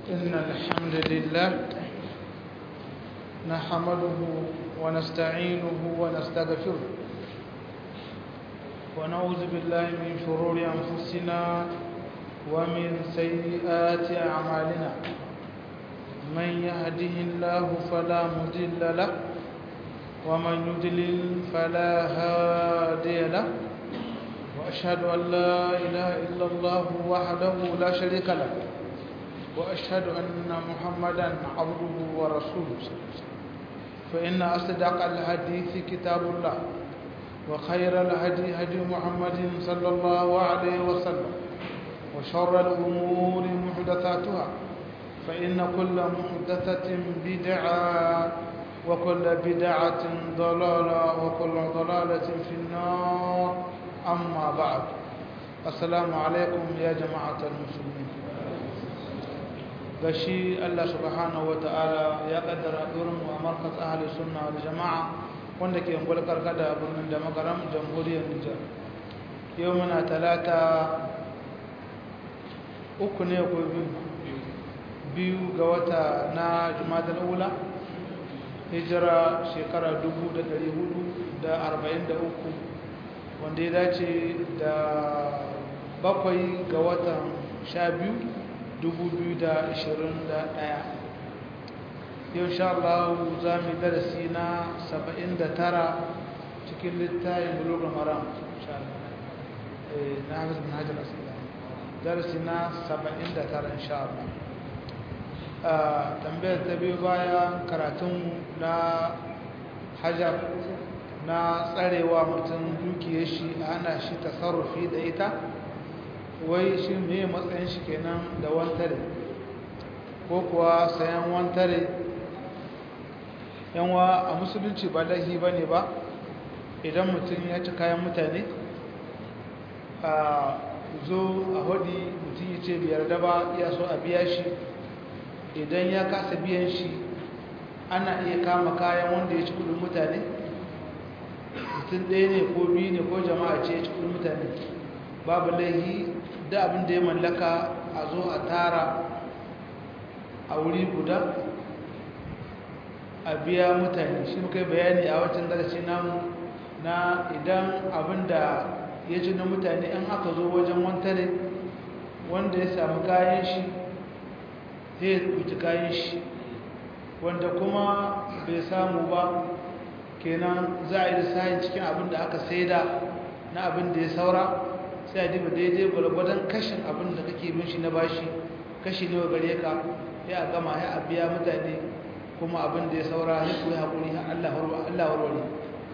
إن الحمد لله نحمده ونستعينه ونستغفره ونعوذ بالله من شرور أنفسنا ومن سيئات أعمالنا من يهده الله فلا مضل له ومن يضلل فلا هادي له وأشهد أن لا إله إلا الله وحده لا شريك له وأشهد أن محمدا عبده ورسوله فإن أصدق الحديث كتاب الله وخير الهدي هدي محمد صلى الله عليه وسلم وشر الأمور محدثاتها فإن كل محدثة بدعة وكل بدعة ضلالة وكل ضلالة في النار أما بعد السلام عليكم يا جماعة المسلمين gashi Allah subhanahu wata'ala ya kaddara durin a markas ahli sunna wal jama'a wanda ke ungul karkada birnin da magaram jamhuriyar Nijar yau muna talata uku ne ko biyu ga wata na jumadal ula hijira shekara 1443 wanda ya dace da bakwai ga watan sha biyu 2021 yau sha Allah za mu darasi na 79 cikin littayin bulogar maram na hafiz bin hajjar asila darasi na 79 insha Allah tambayar ta biyu baya karatun na hajar na tsarewa mutum dukiyar shi ana shi tasarrufi da ita wai shi me matsayin shi kenan da wantare ko kuwa sayan wantare yanwa a musulunci ba laifi ba ne ba idan mutum ya ci kayan mutane a zo a hudi mutum ya ce biyar da ba iya so a biya shi idan ya kasa biyan shi ana iya kama kayan wanda ya ci kudin mutane mutum ɗaya ne ko biyu ne ko jama'a ce ya ci kudin mutane babu laihi da abin da ya mallaka a zo a tara a wuri guda a biya mutane shi muka yi bayani a wancan darasi namu na idan abin da ya ci na mutane in aka zo wajen wantare wanda ya samu kayan shi zai ɗauki kayan shi wanda kuma bai samu ba kenan za a yi lissahin cikin abin da aka saida na abin da ya saura sai a diba daidai gwargwadon kashin abin da kake bin shi na bashi kashi ne wa gare ka ya a gama ya a biya mutane kuma abin da ya saura ya kuwa haƙuri Allah warware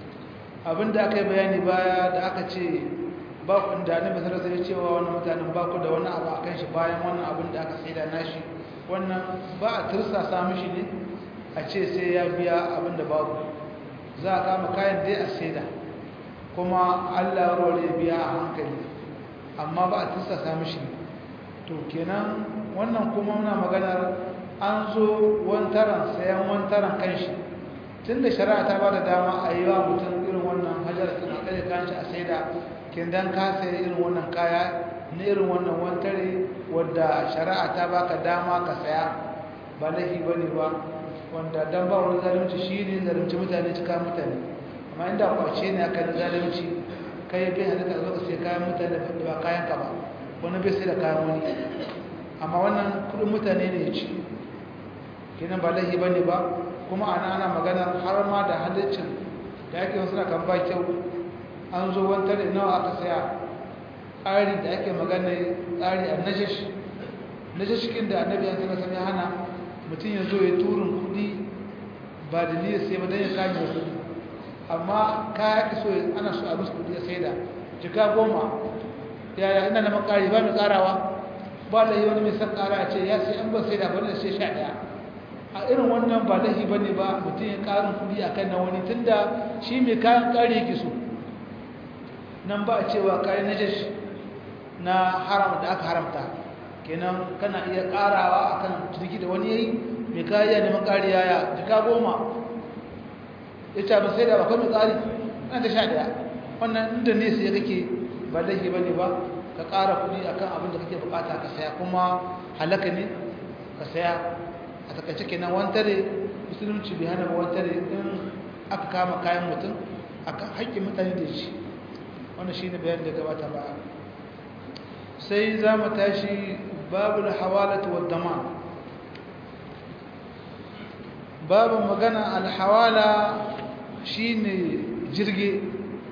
abin da aka yi bayani baya da aka ce ba ku da ne masarar sai cewa wannan mutanen ba ku da wani abu a kan shi bayan wannan abin da aka saida nashi wannan ba a tursasa mishi ne a ce sai ya biya abin da babu za a kama kayan dai a saida kuma Allah warware biya a hankali amma ba a tursasa mishi to kenan wannan kuma muna maganar an zo wantaran sayan wantaran kanshi tun da shari'a ta ba da dama a yi wa mutum irin wannan hajjar tana kare kanshi a saida kin dan ka sayi irin wannan kaya na irin wannan wantare wadda shari'a ta baka dama ka saya ba laifi bane ba wanda dan ba wani zalunci shi ne zalunci mutane cika mutane amma inda kwace ne aka yi zalunci kai bai halitta zo ka sai kayan mutane da ba kayan ka ba wani bai sai da kayan wani amma wannan kudin mutane ne ya ci kenan ba laifi bane ba kuma ana ana magana har ma da halittin da ake wasu na kan ba kyau an zo wantare nawa aka saya tsari da ake magana tsari a najash najashkin da annabi ya sanar sami hana mutum ya zo ya turin kudi ba da niyyar sai ba don ya kame kudi amma kaya iso ana so a musu kudi ya saida jika goma yaya ina na makari ba mai karawa ba da yi wani mai san kara a ce ya sai an ban saida ba da sai sha daya a irin wannan ba lahi ba ne ba mutum ya karin kudi a kan na wani tun da shi mai kayan kari yake so nan ba a cewa kayan najash na haram da aka haramta kenan kana iya karawa akan turki da wani yayi mai kariya neman kariya ya jika goma ya ce ba sai da bakwai mai tsari na ta sha daya wannan inda ne sai kake ba laifi ba ne ba ka ƙara kuɗi akan abin da kake bukata ka saya kuma halaka ne ka saya a takaice kenan wantare musulunci bai hana wantare in aka kama kayan mutum aka haƙƙin mutane da shi wannan shine bayan da gabata ba sai za mu tashi babu hawalatu wad dama babu magana alhawala shine jirge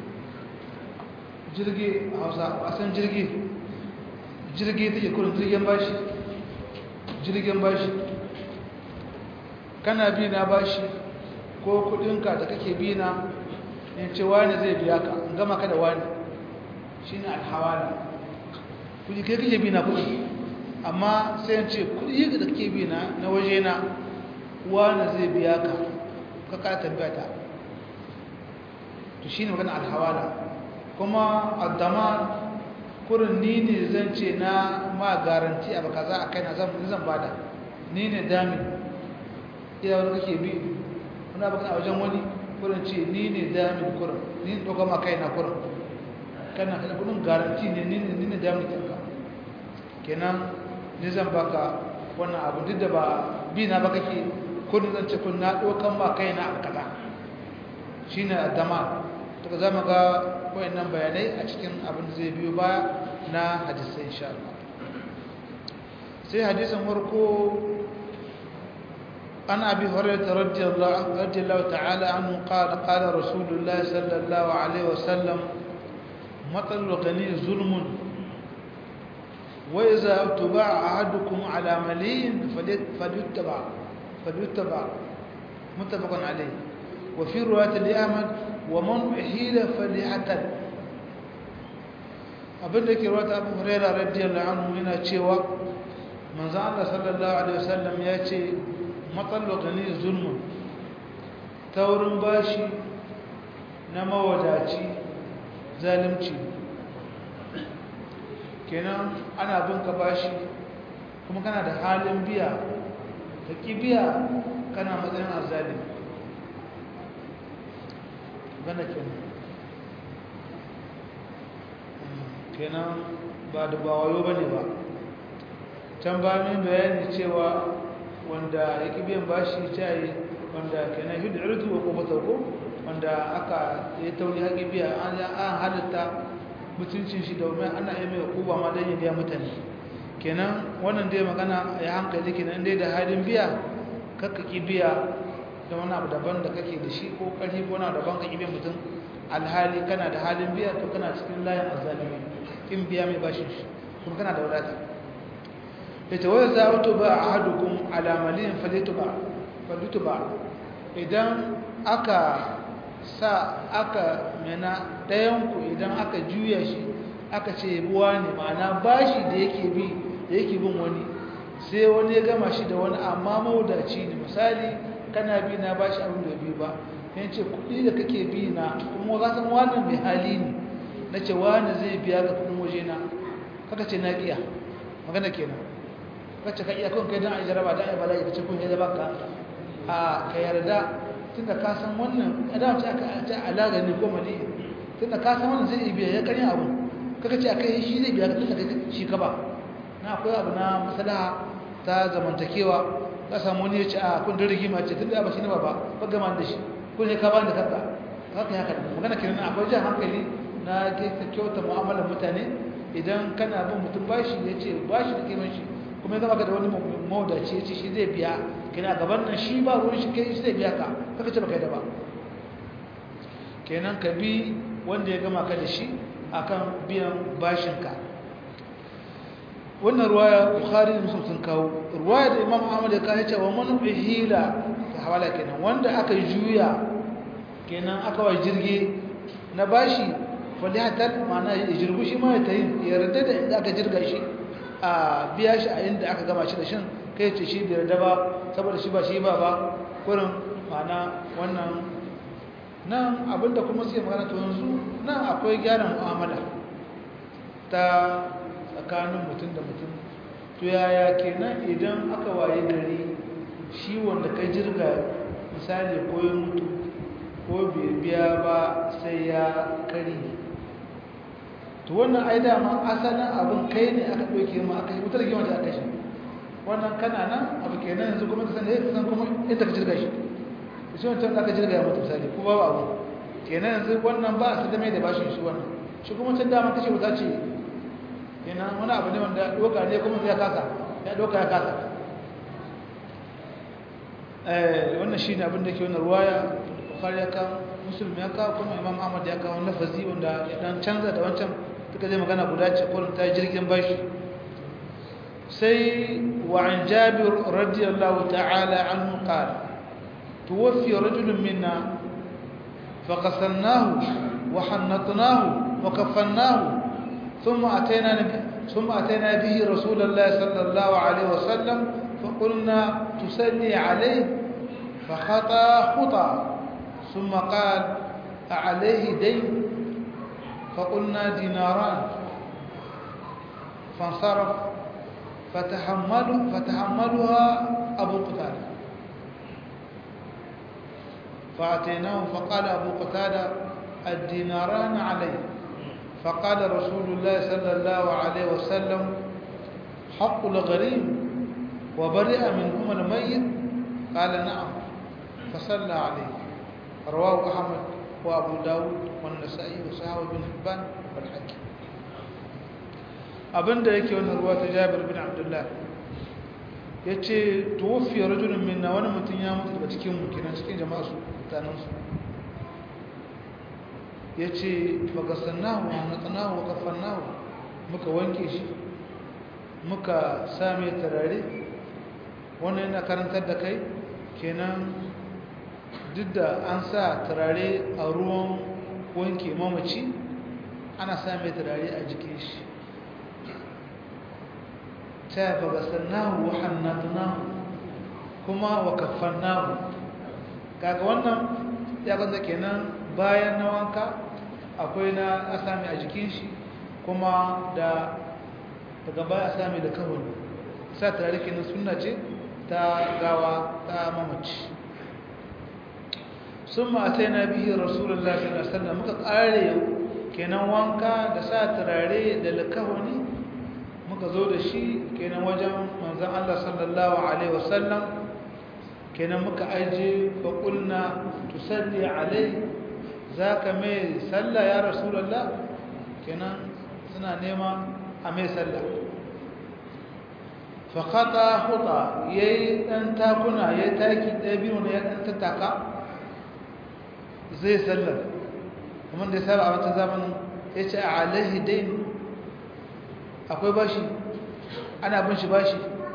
jirge a hausa a san jirge jirge take kurin jirgin bashi jirgin bashi kana bi na bashi ko kudinka da kake bi na in ce wani zai biya ka in gama ka da wani shine alhawala kudi kai kake bi na kudi amma sai in ce kudi da kake bi na na waje na wani zai biya ka ka ka tambaya ta to shine magana alhawala kuma addama kurin ni ne zan ce na ma garanti abu kaza a kai na zan zan bada ni ne damin iya wani kake bi wani abu a wajen wani kurin ce ni ne damin kurin ni ne ɗauka ma kai na kurin kana kana kudin garanti ne ni ne ni ne damin kanka kenan ni zan baka wannan abu duk da ba bi na ba kake kurin zan ce kun na ɗaukan ma kai na abu kaza shine addama daga za mu ga wayannan bayanai a cikin abin da zai biyo baya na hadisai insha Allah sai hadisin farko an abi hurairah radiyallahu radiyallahu ta'ala anhu qala qala rasulullah sallallahu alaihi wasallam matal ghani zulmun wa idza tuba'a ahadukum ala maliyin falyuttaba falyuttaba muttafaqun alayhi wa fi riwayat al-ahmad ومن أحيل فليعتد abinda ke rata abu huraira radiyallahu anhu yana cewa manzo Allah sallallahu alaihi wasallam ya ce matsalar gani zulmun taurin bashi na mawadaci zalimci kenan ana bin ka bashi kuma kana da halin biya ka ki biya kana matsayin azzalimi gana kenan kenan ba da ba wayo bane ba can ba min bayani cewa wanda yake biyan bashi tayi wanda kenan hidu urdu wa qubata ko wanda aka yi tauri haƙi biya an an halitta mutuncin shi domin ana yi mai kuba ma dan ya biya mutane kenan wannan dai magana ya hankali kenan dai da halin biya kakka ki biya da wani abu daban da kake da shi ko ƙarfi ko wani daban ka biyan mutum alhali kana da halin biya to kana cikin layin azzalimi in biya mai bashin shi kuma kana da wadata ita waya za a ba a hadukun alamalin falitu ba idan aka sa aka mena ɗayanku idan aka juya shi aka ce buwa ne ma'ana bashi da yake bi da yake bin wani sai wani ya gama shi da wani amma maudaci ne misali kana bi na bashi abin da bi ba yan ce kuɗi da kake bi na kuma ka san wannan mai hali ne na ce wani zai biya ga kuɗin waje na kaka ce na ƙiya magana kenan kacce ka iya kun kai don a jaraba don a yi bala'i ka ce kun yi zaba ka a ka yarda tunda ka san wannan adam ce aka ce alaga ne ko mali tunda ka san wannan zai biya ya karin abu kaka ce akai shi zai biya tunda kai shi ka ba na akwai abu na maslaha ta zamantakewa ka samu wani ya ce a kun da rigima ce tunda ba shi ne ba ba ba gama da shi ko ne ka ba da kanka haka haka magana kenan akwai jan hankali na kyauta mu'amalar mutane idan kana bin mutum bashi ya ce bashi da kiman shi kuma ya zama ka da wani mawadaci ya ce shi zai biya kina gaban nan shi ba ruwan shi kai shi zai biya ka kaka ce baka yi da ba kenan ka bi wanda ya gama ka da shi akan biyan bashinka wannan ruwaya bukhari da muslim sun kawo ruwaya da imam ahmad ya kawo cewa man hila ta hawala kenan wanda aka juya kenan aka wa jirgi na bashi falihatar ma'ana ya jirgu shi ma ya tayi yarda da inda aka jirga shi a biya shi a inda aka gama shi da shin kai ce shi bai yarda ba saboda shi ba shi ba ba kurin ma'ana wannan nan abinda kuma suke magana to yanzu nan akwai gyaran mu'amala ta tsakanin mutum da mutum to yaya kenan idan aka waye gari shi wanda ka jirga misali ko ya mutu ko bai biya ba sai ya kari to wannan ai dama asalin abin kai ne aka ɗauke ma aka yi wutar gima da aka shi wannan kana nan abu kenan yanzu kuma ka san eh san kuma inda ka jirga shi shi wancan aka jirga ya mutu misali ko babu abu kenan yanzu wannan ba su da mai da bashin shi wannan shi kuma can dama kace wuta ce kenan wani abu ne wanda doka ne kuma sai ya kasa ya doka ya kasa eh wannan shine abin da ke wannan ruwaya bukhari ya kawo muslim ya kawo kuma imam ahmad ya kawo lafazi wanda ya dan canza da wancan duka zai magana guda ce kullum ta jirgin bashi sai wa an jabir radiyallahu ta'ala anhu qala tuwaffi rajulun minna فغسلناه وحنطناه وكفناه ثم أتينا ثم أتينا به رسول الله صلى الله عليه وسلم فقلنا تسلي عليه فخطى خطى ثم قال أعليه دين فقلنا ديناران فانصرف فتحمل فتحملها أبو قتادة فأتيناه فقال أبو قتادة الديناران عليه فقال رسول الله صلى الله عليه وسلم حق الغريب وبرئ منهما الميت قال نعم فصلى عليه رواه أحمد وأبو داود والنسائي وسهو بن حبان والحكيم abin da yake wannan ruwa ta jabir bin abdullah ya ce tuwafiyar rajulun minna wani mutum ya mutu daga cikin mukinan cikin jama'a su mutanensu ya ce fagasannahu hannatsanahu wa kafannahu muka wanke shi muka same tarare wannan yana karantar da kai kenan duk da an sa turare a ruwan wanke mamaci ana same turare a jikin shi ta fagasannahu wa hannatunahu kuma wa kafannahu kaga wannan ya gaza kenan bayan na wanka akwai na asami a jikin shi kuma da daga baya asami da kawai sa turare kenan sunna ce ta gawa ta mamaci sun ma'atai na biyu rasulullah sallallahu alaihi wasallam muka kare kenan wanka da sa turare da lakawani muka zo da shi kenan wajen manzan Allah sallallahu alaihi wasallam kenan muka aje fa qulna tusalli alai zaka mai sallah ya rasulullah kenan suna nema a mai sallah fa khata khuta yayi dan takuna yayi taki da biyu ne ya dan tattaka zai sallar kuma da sai a wata zamanin yace alaihi dain akwai bashi ana bin shi bashi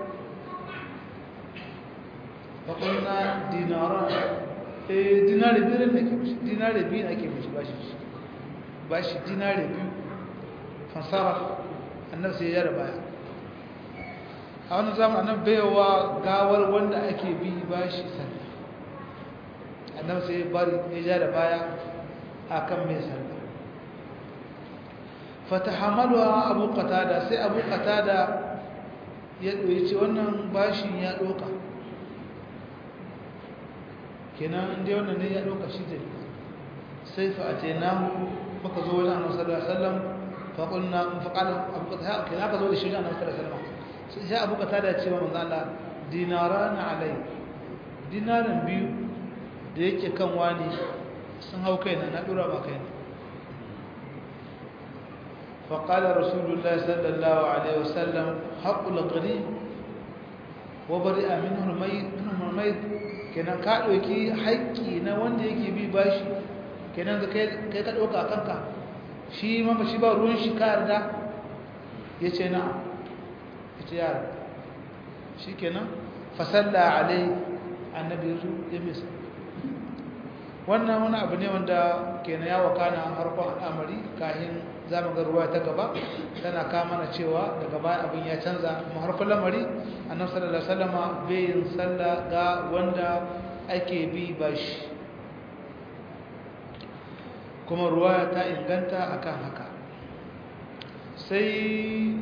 faƙulna dinaran eh dinari biyu ne ake mishi dinari biyu ake mishi bashi bashi dinari biyu fansara annabi sai ya da baya a wani zaman annabi baiwa gawar wanda ake bi bashi sallah annabi sai ya bari ya ja da baya akan mai sallah fatahamaluwa abu qatada sai abu qatada ya ɗoyi ce wannan bashin ya ɗoka kenan inda wannan ne ya ɗoka shi da sai fa'ate na muka zo wajen annabi sallallahu alaihi wasallam fa qulna fa qala abu qatada kenan aka zo da shi wajen annabi sallallahu alaihi wasallam sai abu qatada ya ce wa manzo Allah dinaran alai dinaran biyu da yake kan wani sun hau kaina na dura ba kaina فقال رسول الله صلى الله عليه وسلم حق الغريب وبرئ منه الميت منه الميت kenan ka ɗauki haƙƙi na wanda yake bi bashi kenan da kai ka ɗauka a kanka shi mamba shi ba ruwan shi ka yarda ya ce na ya ce yara shi kenan fasalla alai annabi ya zo ya misa wannan wani abu ne wanda kenan ya wakana harkon al'amari kahin zamu ga ruwa ta gaba tana ka mana cewa daga baya abin ya canza mu harkon lamari annabi sallallahu alaihi wasallama bai yin sallah ga wanda ake bi bashi kuma ruwa ta inganta akan haka sai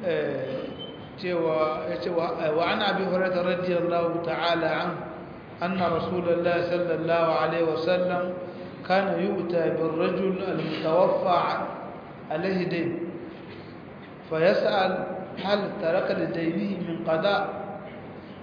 cewa ya ce wa an abi hurairah radiyallahu ta'ala an anna rasulullahi sallallahu alaihi wasallam كان يؤتى بالرجل المتوفى عليه دين فيسأل هل ترك لدينه من قضاء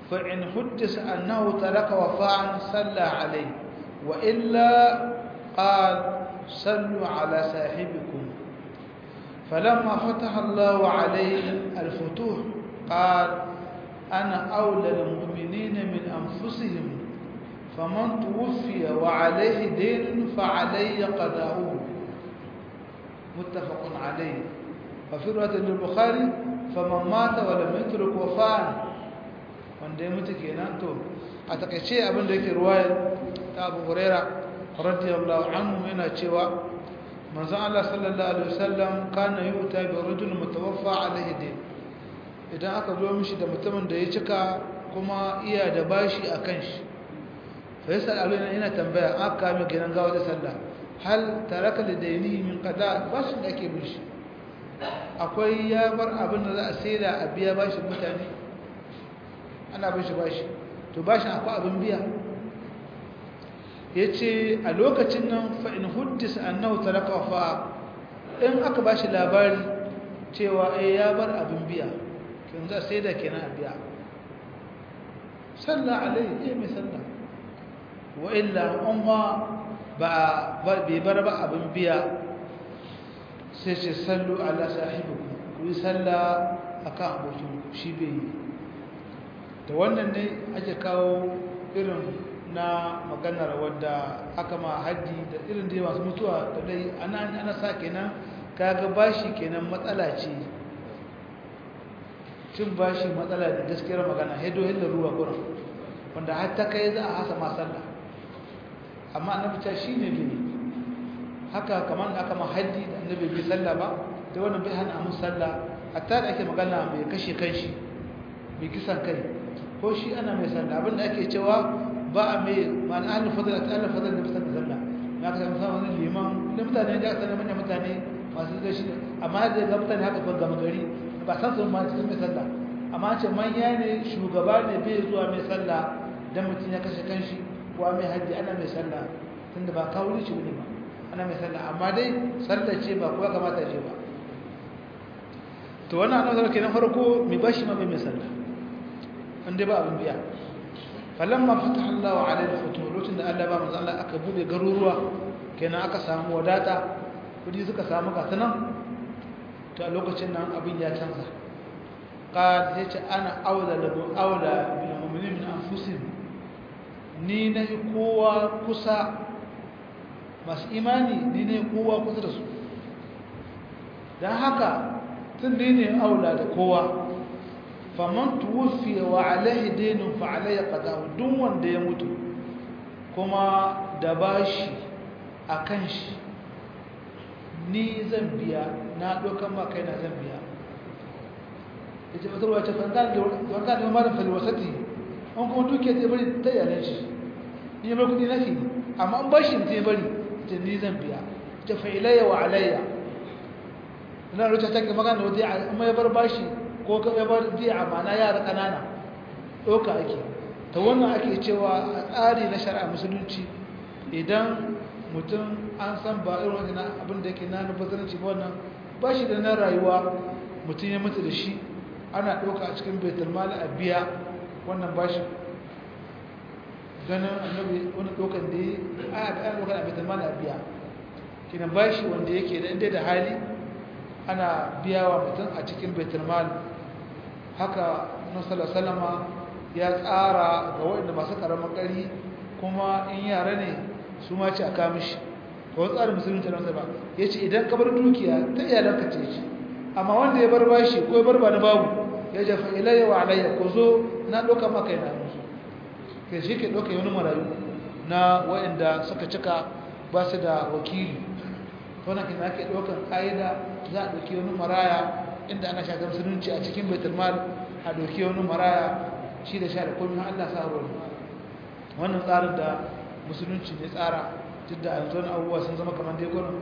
فإن حدث أنه ترك وفاء صلى عليه وإلا قال صلوا على صاحبكم فلما فتح الله عليه الفتوح قال أنا أولى المؤمنين من أنفسهم فمن توفي وعليه دين فعلي قضاؤه متفق عليه وفي رواية للبخاري فمن مات ولم يترك وفاء wanda ya mutu kenan to a takaice abin da yake ruwayar ta Abu Huraira radiyallahu anhu yana cewa manzon Allah sallallahu alaihi wasallam kana yuta bi rajul mutawaffa alaihi din idan aka zo mishi da mutumin da ya cika kuma iya da bashi akan shi fa yasal aluna ina tambaya aka mai gidan gawa da sallah hal taraka lidainihi min qada bashin da ake mishi akwai ya bar abin da za a saida a biya bashin mutane ana bin shi bashi to bashin akwai abin biya ya ce a lokacin nan fa'in huddis annahu talaka fa in aka ba shi labari cewa ai ya bar abin biya kin za sai da kenan a biya sallah alai eh mai sallah wa illa umma ba bai bar ba abin biya sai ce sallu ala sahibikum ku yi sallah akan abokin shi bai yi da wannan ne ake kawo irin na maganar wadda aka ma haddi da irin da masu mutuwa da dai ana ana sa kenan kaga bashi kenan matsala ce cin bashi matsala da gaskiyar magana hedo hilla ruwa kuran wanda har ta kai za a hasa ma sallah amma annabi ta shine bai haka kamar da aka ma haddi da annabi bai sallah ba da wannan bai hana mu sallah hatta da ake magana bai kashe kanshi bai kisan kai ko shi ana mai sallah abinda ake cewa ba a mai ma'ana ahlul fadl ta ahlul fadl da bisa da sallah na ka san wani liman da mutane da aka manyan mutane masu da shi amma da ga mutane haka ban gama gari ba san sun ma cikin mai sallah amma ce manya ne shugaba ne bai zuwa mai sallah dan mutum ya kashe kanshi ko mai haji ana mai sallah tunda ba kawo shi ne ba ana mai sallah amma dai sallah ce ba kuwa kamata ce ba to wannan annabi kenan farko mai bashi ma bai mai sallah wanda ba abin biya falamma fataha Allahu alaihi al-futuh lokacin da Allah ba manzo Allah aka bude garuruwa kenan aka samu wadata kudi suka samu gatanan to a lokacin nan abin ya canza qad yace ana aula lahu aula bil mu'minin min anfusihim ni ne kowa kusa masu imani ni ne kowa kusa da su dan haka tun ne aula da kowa faman tuwufi wa alaihi dainun fa alaihi qada'u duk wanda ya mutu kuma da bashi akan shi ni zan biya na dokan ma kai na zan biya yace wata ruwa ta fangan da fangan da malam fal wasati an kuma duke ta bari ta yalan shi ni ya bar kudi nake amma an bashi ta bari ta ni zan biya ta fa ilayya wa alayya ina rubuta ta magana da wata amma ya bar bashi ko ka ya bar jiya mana yara kanana doka ake ta wannan ake cewa a tsari na shari'a musulunci idan mutum an san ba irin wannan abin da yake na nufasaranci ba wannan ba shi da na rayuwa mutum ya mutu da shi ana ɗauka a cikin baitul mali a biya wannan ba shi ganin annabi wani ɗaukan da ya a ɗaukan a baitul mali a biya kinan ba shi wanda yake da inda da hali ana biya wa mutum a cikin baitul mali haka nasarar salama ya tsara ga waɗanda masu ƙaramin ƙari kuma in yara ne su ma ce a kamishi ga wani tsarin musulunci na ba ya ce idan ka bar dukiya ta iyalanka ce ce amma wanda ya bar bashi ko ya bar ba na babu ya jafa ilayya wa alayya ko zo na ɗauka maka yana musu ke shi ke ɗauka wani marayu na waɗanda suka cika ba su da wakili wannan kina ake ɗaukan ƙa'ida za a ɗauki wani maraya inda ana shagar musulunci a cikin baitulmal a ɗauki wani maraya shi da sha da komi Allah sa ruwa wannan tsarin da musulunci ne tsara duk da yanzu wani abubuwa sun zama kamar dai gwanin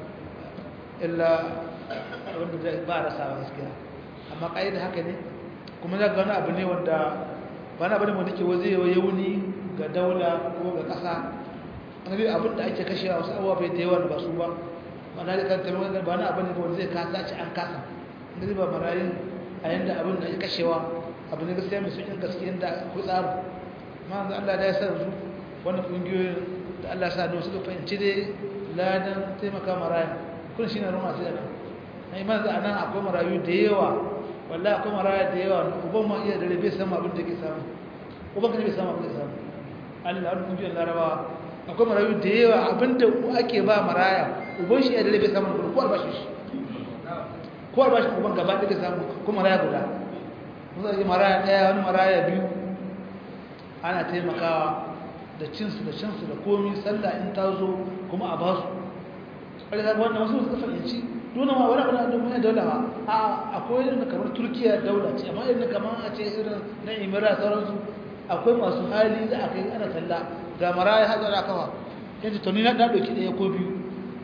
illa wanda zai ba rasa ba gaskiya amma ƙa'ida haka ne kuma za ga wani abu ne wanda ba na bane wanda ke waje ya wuni ga daula ko ga ƙasa wani abin da ake kashewa wasu abubuwa bai da yawa ba su ba mana da kan tabbata ba na abin da wanda zai kasa ci an kasa inda zai ba marayin a yanda abin da ya kashewa abu ne gaskiya mai sukin gaskiya da ku tsaro ma yanzu Allah da ya sa yanzu wannan kungiyoyin da Allah sa da suka fahimci dai ladan taimaka maraya kun shine ruma sai nan ai man za nan akwai marayu da yawa wallahi akwai maraya da yawa uban ma iya dare bai samu abin da ke samu uban kan bai samu abin da ke samu Allah an kungiyoyin larabawa akwai marayu da yawa abinda ake ba maraya uban shi iya dare bai samu ko albashi shi ko albashi uban gaba da ke samu ko maraya guda mun zai maraya daya wani maraya biyu ana taimakawa da cinsu da shansu da komi sallah in ta zo kuma a basu ƙarfi wannan wasu suka fahimci dole ma wani abin da mai daula ba a akwai irin kamar turkiya daula ce amma irin kamar a ce irin na imira sauransu akwai masu hali da aka yi ana talla ga maraya haɗa da kawa yanzu to ni na ɗan ɗauki ɗaya ko biyu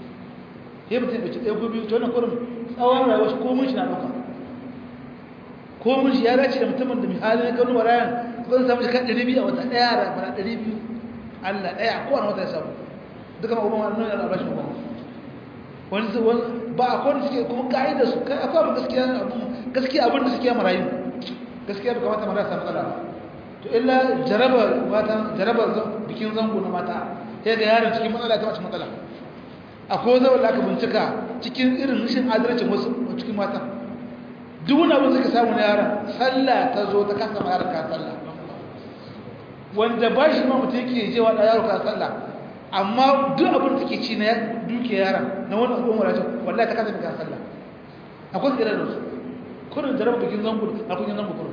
ya mutum ɗauki ɗaya ko biyu to wannan kurin tsawon rayuwar shi komun shi na ɗauka komun shi ya dace da mutumin da mai hali na kanu marayan zan samu shi kan ɗari biyu a wata ɗaya da bana ɗari biyu allah ɗaya kowane wata ya samu duka ma kuma nuna da albashin kuma wani ba a kowane suke kuma ka'ida su kai akwai abin gaskiya abin gaskiya abin da suke marayu gaskiya bai kamata mara samu matsala ba to illa jaraba mata jaraba bikin zango na mata sai ga yaron cikin matsala ta mace matsala akwai zai wanda aka bincika cikin irin rashin adalcin wasu cikin mata duk wani abin suka samu na yaron sallah ta zo ta kasa ma yaron ka sallah wanda ba shi ma mutum yake jewa da yaro ka sallah amma duk abin da take ci na duke yaron na wani abin wadatar wallahi ta kasa ka sallah akwai tsirar da su kurin jaraba bikin zango a kunin zango kurin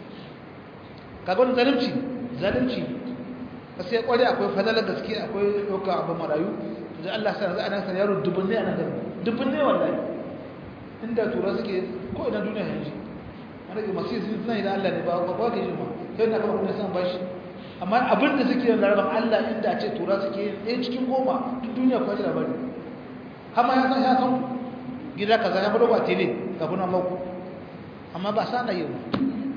kaga wani zalunci zalunci sai kware akwai fadalar gaske akwai ɗauka abin marayu da Allah sa za a nan san yaro dubun ne a nan gari dubun ne wallahi inda tura suke ko ina duniya yanzu an rage masu yin suna da Allah ne ba ba ba ke jin ma sai na kama kuma san bashi amma abin da suke yin larabar Allah inda a ce tura suke yin ɗaya cikin goma duk duniya kwa ji labari har ma ya san ya san gida kaza ya bada ba tele kafin an mauku amma ba sa na yi ba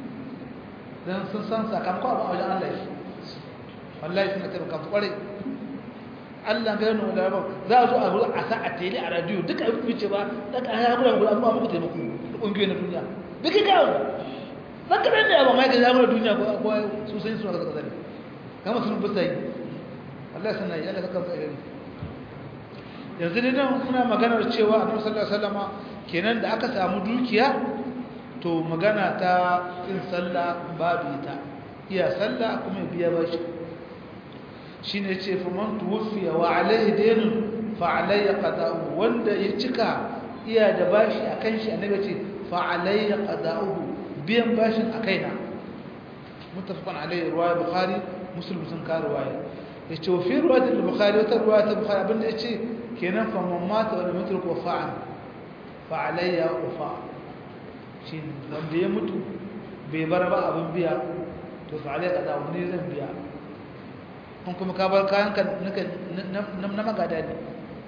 don sun san sakamakon abin a wajen Allah shi wallahi suna taimaka su kwarai Allah ga yana da rabon za a zo a zo a sa a tele a radiyo duka abin fice ba da ka ya gudan gudan amma muku taimako da ƙungiyoyi na duniya duka ga dan kadan ne ba mai ga zama duniya ko ko su sai suna kaza ne kama sun bisa yi Allah sana yi Allah saka tsare yanzu dai nan muna maganar cewa Annabi sallallahu alaihi wasallama kenan da aka samu dukiya to magana ta yin sallah babu ita iya sallah kuma biya bashi shine yace fa man tuwfiya wa alaihi daynun fa alayya qada'u wanda ya cika iya da bashi akan shi annabi ce fa alayya qada'u biyan bashin akaina muttafaqan alayhi riwaya bukhari muslim sun ka riwaya yace wa fi riwayat al-bukhari wata riwayat al-bukhari abinda yace kenan fa man mata wa lam yutruk wafa'an fa alayya wafa' shi wanda ya mutu bai bar ba abin biya to fa alai kaza wani zan biya kun kuma ka bar kayan ka na magada ne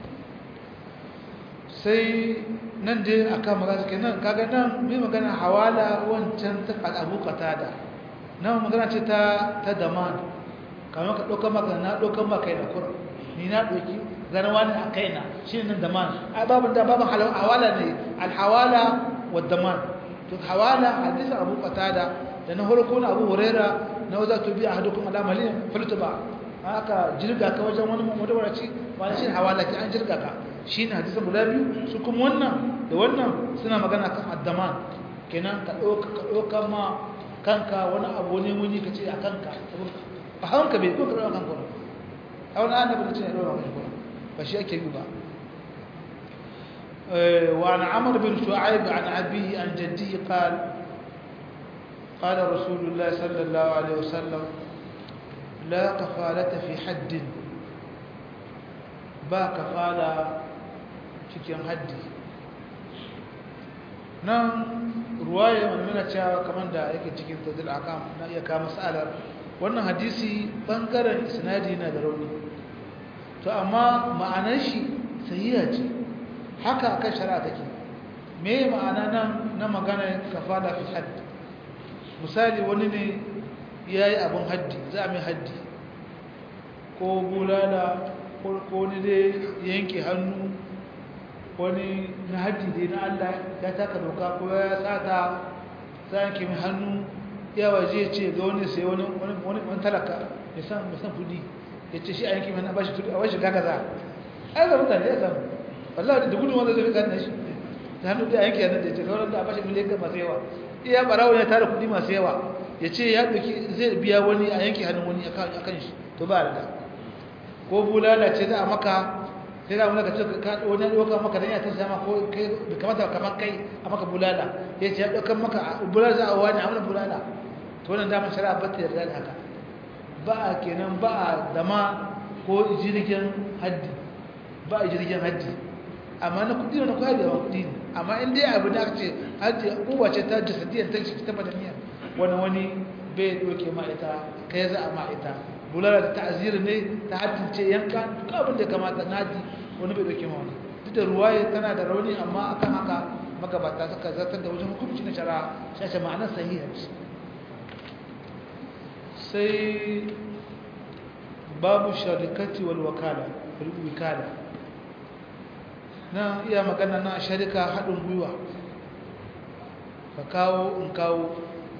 sai nan dai aka magana kenan kaga nan mai magana hawala wancan ta abu da nan magana ce ta ta daman kamar ka ɗaukar maka na ɗaukar maka da kur ni na ɗauki ganin wani a kaina shi ne nan daman ai babin da babin hawala ne alhawala wa daman to hawala hadisin abu qatada da na farko na abu huraira na waza to bi ahadukum ala malin faltuba haka jirga ka wajen wani mudawaraci wani shi hawala ki an jirga ka shine hadisin guda biyu su kuma wannan da wannan suna magana kan addaman kenan ka doka ka doka ma kanka wani abu ne muni ka ce a kanka ba hanka bai ko ka doka kanka a wani annabi da ce ya doka kanka ba shi ake yi ba وعن عمرو بن شعيب عن أبيه عن جده قال قال رسول الله صلى الله عليه وسلم لا كفالة في حد با كفالة cikin haddi nan ruwaya mana cewa kamar da yake cikin tazil akam na iya kama mas'alar wannan hadisi bangaren isnadi na da rauni to amma ma'anar shi sahiha ce haka akan shari'a take me ma'ana nan na magana kafala fi hadd misali wani ne yayi abun haddi za mai haddi ko bulala ko ni dai yanke hannu wani na haddi dai na Allah ya taka doka ko ya sata za yanke mai hannu ya waje ce ga wani sai wani wani wani talaka ya san ya san kudi ya ce shi a yanki mana bashi kudi a bashi gaga za ai ga mutane ya samu wallahi da gudun wanda zai kan shi ta hannu da yanki yana da ce kawai da a bashi miliyan masu yawa iya barawo ya tara kudi masu yawa ya ce ya ɗauki zai biya wani a yanki hannun wani a kan shi to ba da ko bulala ce za a maka sai da wani ka ce wani ya ɗauka maka don ya ta sama ko kai da kamata kamar kai a maka bulala ya ce ya ɗaukan maka bulala za a wani a wani bulala to wannan damar shari'a ba ta yarda da haka ba a kenan ba a dama ko jirgin haddi ba a jirgin haddi amma na kudi wani kwaya da yawan kudi ne amma in dai abu da aka ce haddi kowa ce ta jasadiyar ta ce ta badaniya wani wani bai doke ma ita kai za a ma ita bulala ta ta'azir ne ta haddin ce yanka duk abin da ya kamata na haddi wani bai doke ma wani duk da ruwaye tana da rauni amma akan haka magabata suka zartar da wajen hukunci na shari'a shashe ma'anar sahiha ce sai babu sharikati wal wakala wikala nan iya magana na sharika haɗin gwiwa ka kawo in kawo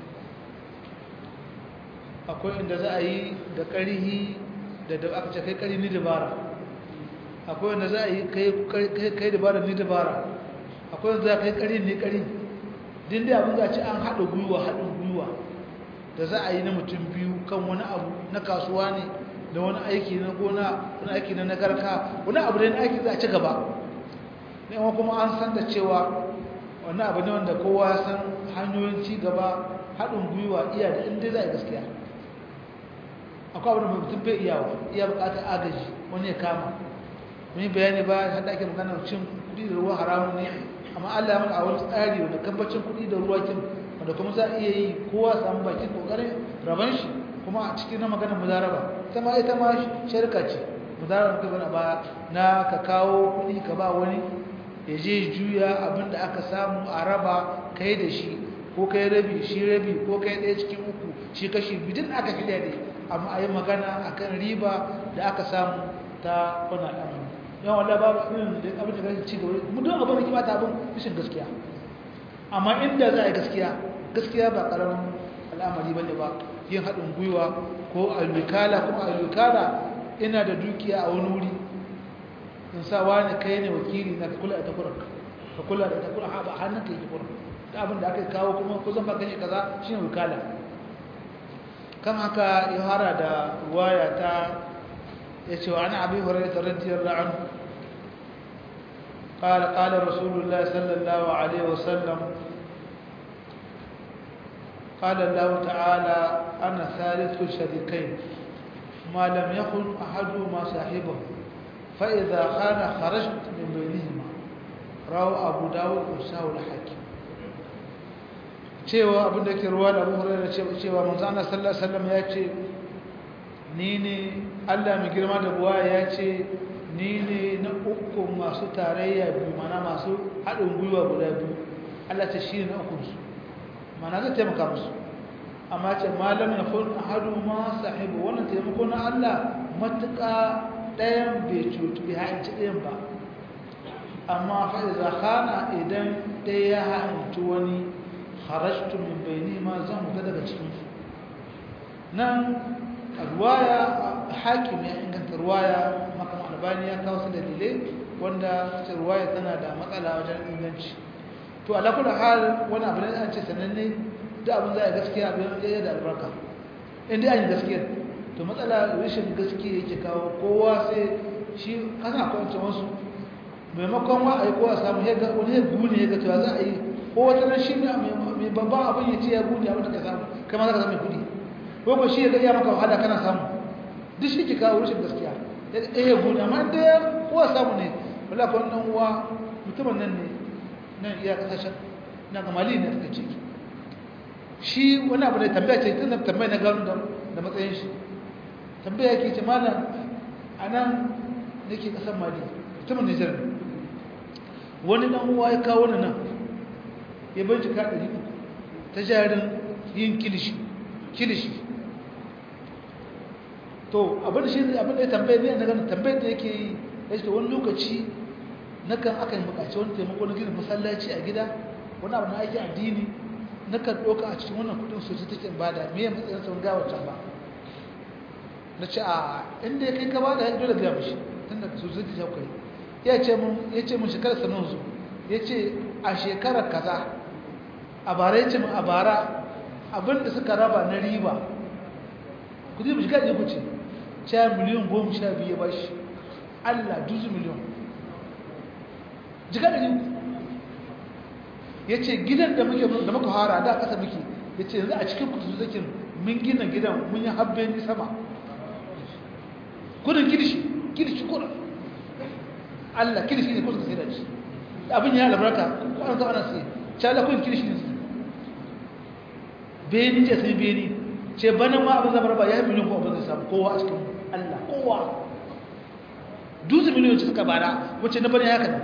akwai inda za a yi da ƙarihi da da aka ce kai ƙari ni dabara akwai inda za a yi kai dabara ni dabara akwai inda za a kai ƙari ni ƙari din da abin za ci an haɗa gwiwa haɗin gwiwa da za a yi na mutum biyu kan wani abu na kasuwa ne da wani aiki na gona wani aiki na nagarka wani abu da na aiki za a ci gaba ne kuma an san da cewa wani abu ne wanda kowa san hanyoyin ci gaba haɗin gwiwa iya da inda za a yi gaskiya akwai abu da mutum bai iyawa iya buƙatar agaji wani ya kama wani bayani ba har da ake magana cin kuɗi da ruwa haramun ne amma Allah ya mana a wani tsari wanda kambacin kuɗi da ruwa kin wanda kuma za a iya yi kowa samu bakin kokarin raban shi kuma a cikin na magana mudaraba ita ma ita ma shirka ce mudaraba kai bana ba na ka kawo kuɗi ka ba wani ya je juya abinda aka samu a raba kai da shi ko kai rabi shi rabi ko kai ɗaya cikin uku shi kashi bidin aka fi daidai amma a yi magana a kan riba da aka samu ta kuna ɗan yawan wanda babu irin da abin da kan ci gaba mu don abin da ke bata abin rashin gaskiya amma inda za a yi gaskiya gaskiya ba ƙaramin al'amari ba ne ba yin haɗin gwiwa ko alwikala kuma alwikala ina da dukiya a wani wuri in sa wani kai ne wakili na kula da takurar ka kula da takurar haɓa hannun ka yi takurar da abin da aka kawo kuma ko zan baka shi kaza shi ne wikala kan haka ya hara da waya ta ya ce wa ana abin horar da radiyar ra'an قال قال رسول الله صلى الله عليه وسلم قال الله تعالى أنا ثالث الشريكين ما لم يكن أحدهما صاحبه فإذا خان خرجت من بينهما رواه أبو داود وساو الحاكم cewa abin da ke ruwa da abu hurairu cewa manzo Allah sallallahu alaihi wasallam ya ce ni ne Allah mai girma da buwa ya ce ni ne na uku masu tarayya biyu mana masu haɗin gwiwa guda biyu Allah ce shi ne na ukunsu mana zai taimaka musu amma ce malam ya kun ahadu ma sahibu wannan taimako na Allah matuƙa ɗayan bai cutu bai haɗinci ɗayan ba amma fa iza khana idan ɗaya ya haɗinci wani kharajtu min bayni ma zan fita daga cikin su nan ruwaya hakim ya inganta ruwaya makam albani ya kawo su dalilai wanda ce ruwaya tana da matsala wajen inganci to ala kullu hal wani abu ne an ce sananne da abin za a gaskiya abin ya da albarka in dai an yi gaskiya to matsala rashin gaskiya yake kawo kowa sai shi kana kwance wasu maimakon wa ai kowa samu ya ga wani ya gune ya ga cewa za a yi ko wata ran shi mai babban abin ya ce ya gune abin da ka samu kai ma za ka zama mai kudi ko ba shi ya ga iya maka wahala kana samu duk shi ke kawo rashin gaskiya ya ya gune amma da kowa samu ne wala ko dan uwa mutumin nan ne nan iya kasashen na ga mali ne ta ce shi wani abu da tambaya ce tun tambaya na gano da matsayin shi tambaya ke ce malam a nan nake kasar mali mutumin nijar ne wani dan uwa ya kawo nan ya bincika ɗari uku ta jarin yin kilishi kilishi to abin da shi abin da ya tambaye ne na ganin tambayar da yake yi ya ce wani lokaci na kan aka yi bukaci wani taimako na gina masallaci a gida wani abu na aiki addini na kan ɗauka a cikin wannan kudin sosai take bada me ya matsayin sun gawa can ba na ce a inda ya kai ka bada ya dole biya mishi tun da sosai ta kai ya ce mun ya ce mun shekarar sanin su ya ce a shekarar kaza a bara ya ce mun a bara abinda suka raba na riba kudi mu shiga ne ku ce sha miliyan goma sha biyu ya bashi allah duzu miliyan jiga da yi ya ce gidan da muke da muka hara da ƙasa muke ya ce yanzu a cikin kudu zakin mun gina gidan mun yi habbe ni sama kudin kirishi kirishi kudin allah kirishi ne kudin sai da shi abin ya albarka ko an zama ana sai cala kudin kirishi ne beni ce sai beni ce bana ma abin zama ba ya yi miliyan ko abin zai samu kowa a cikin allah kowa duzu miliyan ce suka bara wacce na bane haka ne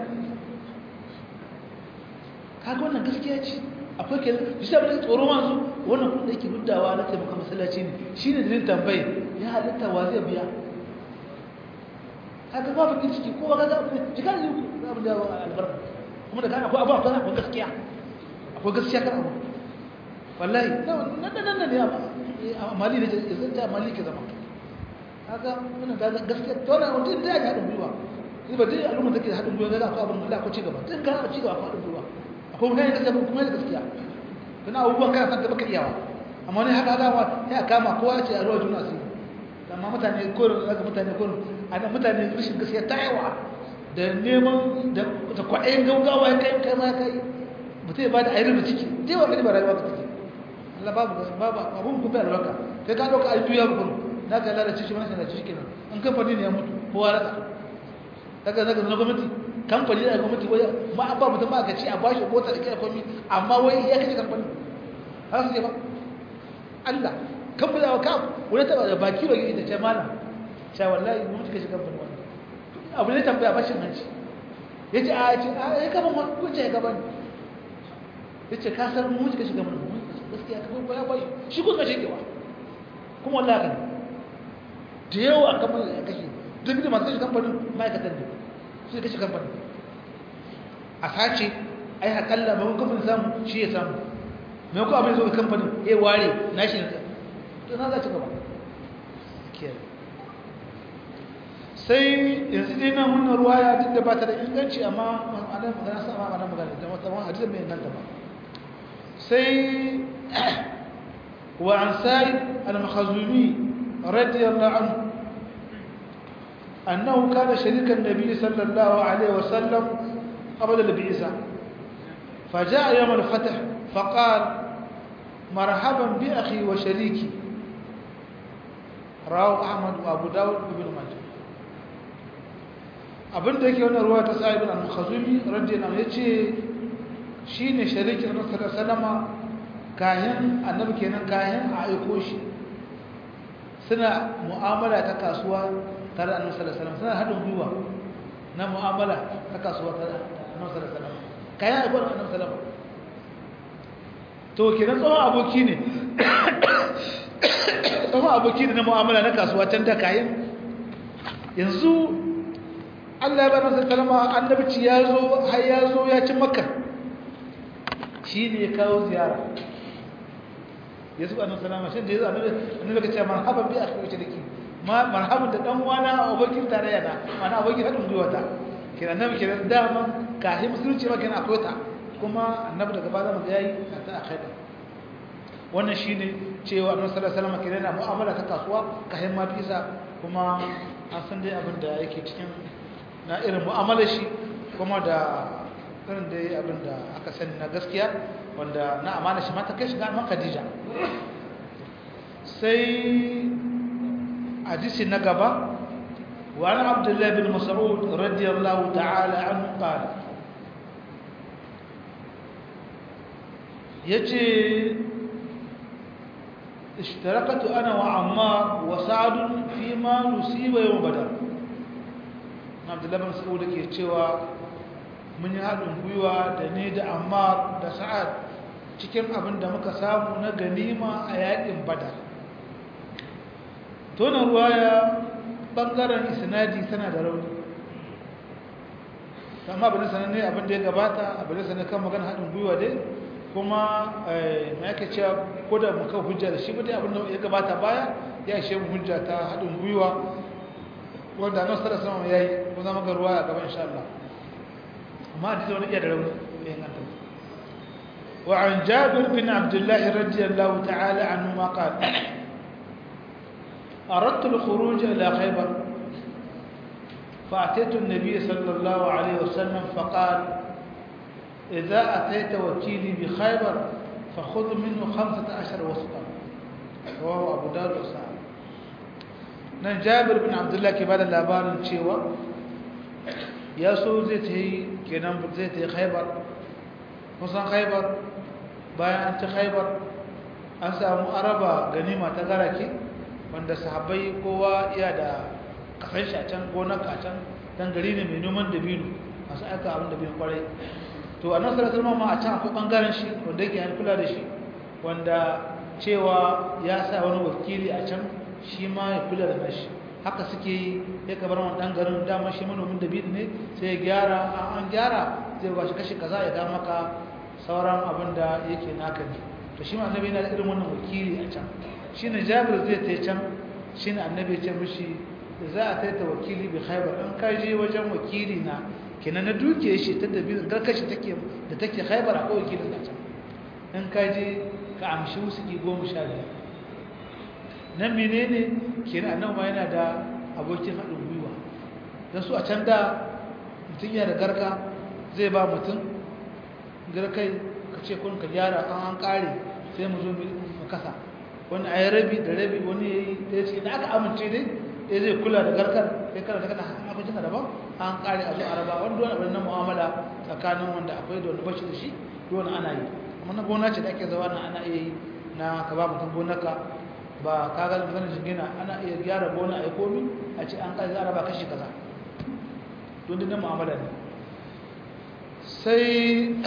kaga wannan gaskiya ce akwai ke bisa da tsoro masu wannan kudin da yake huddawa na taimaka masallaci ne shine dalilin tambayi ya halitta wa zai biya kaga ba bakin ciki ko ba kaga abin jika ne ku za mu dawo albarka kuma da kana akwai abu akwai akwai gaskiya akwai gaskiya kan abu wallahi nan nan nan ne a mali ne ya zanta mali ke zama kaga wannan kaga gaskiya to na wanda da ya haɗin gwiwa ni ba dai al'umma take haɗin gwiwa ga akwai abin Allah ko ci gaba tun ga ci gaba akwai haɗin gwiwa akwai mutane gaskiya kuma da gaskiya kana abubuwan kana san da baka iyawa amma ne haka haka ya kama kowa ce a ruwa juna asiri amma mutane korin daga mutane korin a nan mutane rashin gaskiya ta yawa da neman da kwaɗayin gaugawa ya kai kai ma kai mutum ya ba da ayyar da ciki dai wa gani ba rayuwa ka ciki Allah babu babu abun kuma albarka kai ka ɗauka ayyuka ya bukuru na ka lalace shi wani sanaci shi kenan an kamfani ne ya mutu kowa rasa daga daga na gwamnati kamfani da gwamnati wai ma an ba mutum ba ka ci a bashi mota da kai komai amma wai ya kace kamfani har su ba Allah kamfani da ka wani taba da baki ba da ce malam sha wallahi mun ji kashi kamfani wannan abu ne tambaya bashin hanci yace a ce a ya kaman wani kuce ya gaban yace ka san mun ji kashi kamfani gaskiya ka kuma ya bashi shi ko kashe kewa kuma wallahi kan da yawa kamar ya kashe duk da masu kashe kamfanin ma'aikatan ne su kashe kamfanin a sace ai akalla ba kamfanin samu shi ya samu mai ko abin zo ga kamfanin ya ware na shi ne to na za ci gaba sai yanzu dai nan wannan ruwaya duk da ba ta da inganci amma ana magana sa ma ana magana da wata wani hadisin mai inganta ba sai wa an sa'id al-makhazumi radiyallahu anhu أنه كان شريك النبي صلى الله عليه وسلم قبل البعثة فجاء يوم الفتح فقال مرحبا بأخي وشريكي رواه أحمد وأبو داود وابن ماجه abin da yake wannan ruwa ta sa'ibin al-khazumi radiyallahu anhu yace shine sharikin Annabi sallallahu alaihi wasallam kayan annabi kenan kayan a aiko shi suna mu'amala ta kasuwa tare da annabi sallallahu alaihi wasallam suna haɗin gwiwa na mu'amala ta kasuwa tare da annabi sallallahu alaihi wasallam kayan aiko da annabi sallallahu to kenan tsohon aboki ne tsohon aboki ne na mu'amala na kasuwa can da kayan yanzu Allah ya bar masa kalma annabci ya zo har ya zo ya ci makka shi ne ya kawo ziyara ya zuba annabi sallallahu alaihi wasallam shi da ya zo annabi annabi ka ce marhaban bi akhi wa shariki ma marhaban da dan uwana abokin tarayya na mana abokin hadin gwiwa ta kina annabi kina dama kahi musulunci ma kina akwai ta kuma annabi daga baya mu yayi ta akhida wannan shine cewa annabi sallallahu alaihi wasallam kina na mu'amala ta kasuwa kahin ma bisa kuma an san dai abin da yake cikin na irin mu'amalar shi kuma da irin dai abin da aka sani na gaskiya wanda na amana shi mata kai shiga man Khadija sai hadisi na gaba wa an Abdullah bin Mas'ud radiyallahu ta'ala anhu qala yace اشتركت انا وعمار وسعد فيما نصيب يوم بدر Abdullah bin Mas'ud ke cewa mun yi haɗin gwiwa da ne da Ammar da Sa'ad cikin abin da muka samu na ganima a yaƙin Badar. Tona ruwaya ɓangaren isnadi tana da rauni. Amma abin sanar ne abin da ya gabata abin sanar kan magana haɗin gwiwa dai kuma na yake cewa ko da muka hujja da shi ba dai abin da ya gabata baya ya ishe mu hujja ta haɗin gwiwa wanda nan sada sama ya yi ko zama ga ruwa a gaba insha Allah amma a wani iya da rauni ya yi ganta وعن جابر بن عبد الله رضي الله تعالى عنهما قال أردت الخروج إلى خيبر فأتيت النبي صلى الله عليه وسلم فقال إذا أتيت وكيلي بخيبر فخذ منه خمسة عشر وسطا رواه أبو داود وسعد nan jabir bin abdullah ke bada labarin cewa ya so zai ta yi kenan zai ta yi khaibar kusan khaibar bayan an ci khaibar an samu araba ganima ta garake wanda sahabbai kowa iya da kasan shi a can gonar a can dan gari ne mai noman dabino masu aika abin dabino kwarai to a nasarar salma ma a can akwai bangaren shi wanda yake kula da shi wanda cewa ya sa wani wakili a can shi ma ya kula da nashi haka suke yi ya kabar wani ɗan garin dama shi manomin da biyu ne sai ya gyara an gyara zai ba shi kashi kaza ya ga maka sauran abin da yake naka ne to shi ma annabi yana da irin wannan wakili a can shi ne jabir zai ta can shi ne annabi ya ce mishi za a taita wakili bi khaibar in ka je wajen wakili na kenan na duke shi ta da biyu garkashi take da take khaibar akwai wakilin a can in ka je ka amshi wusuki goma sha biyar nan menene kenan annabi ma yana da abokin haɗin gwiwa don su a can da mutum yana da garka zai ba mutum garkai ka ce kun ka gyara an an ƙare sai mu zo mu kasa wani a yi rabi da rabi wani ya yi ɗaya ce da aka amince dai ɗaya zai kula da garkar sai kana da kana abincin ka daban an ƙare a zo a raba wani dole abin na mu'amala tsakanin wanda akwai da wanda bashi da shi dole ana yi amma na gona ce da ake zawa na ana iya yi na ka ba mutum gonaka ba ka ga maganar jingina ana iya gyara gona a komi a ce an kai zara ba kashi kaza don dinnan mu'amala ne sai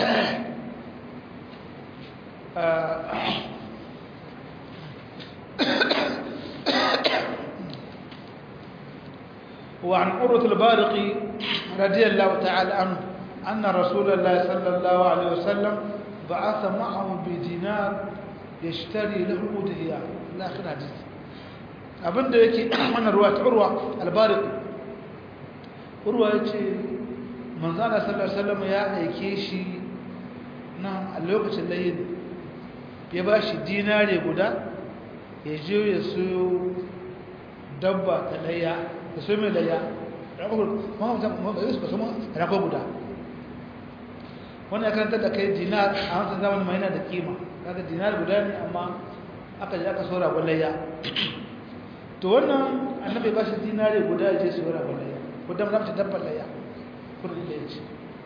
وعن عروة البارقي رضي الله تعالى عنه أن رسول الله صلى الله عليه وسلم بعث معه بدينار يشتري له أدهية إلى آخر حديث abinda yake wannan ruwa ta urwa albarik urwa ya ce manzana sallar salama ya aike shi na a lokacin layin ya ba shi dinare guda ya je ya so dabba ta layya ya so mai layya rago guda wannan ya karanta da kai dinar a wancan zamanin mai yana da kima kaga dinar guda ne amma aka je aka so ragon layya to wannan annabi ba shi dinare guda ya je su ragon layya ko dan ramta dabbar layya kudin da ya ce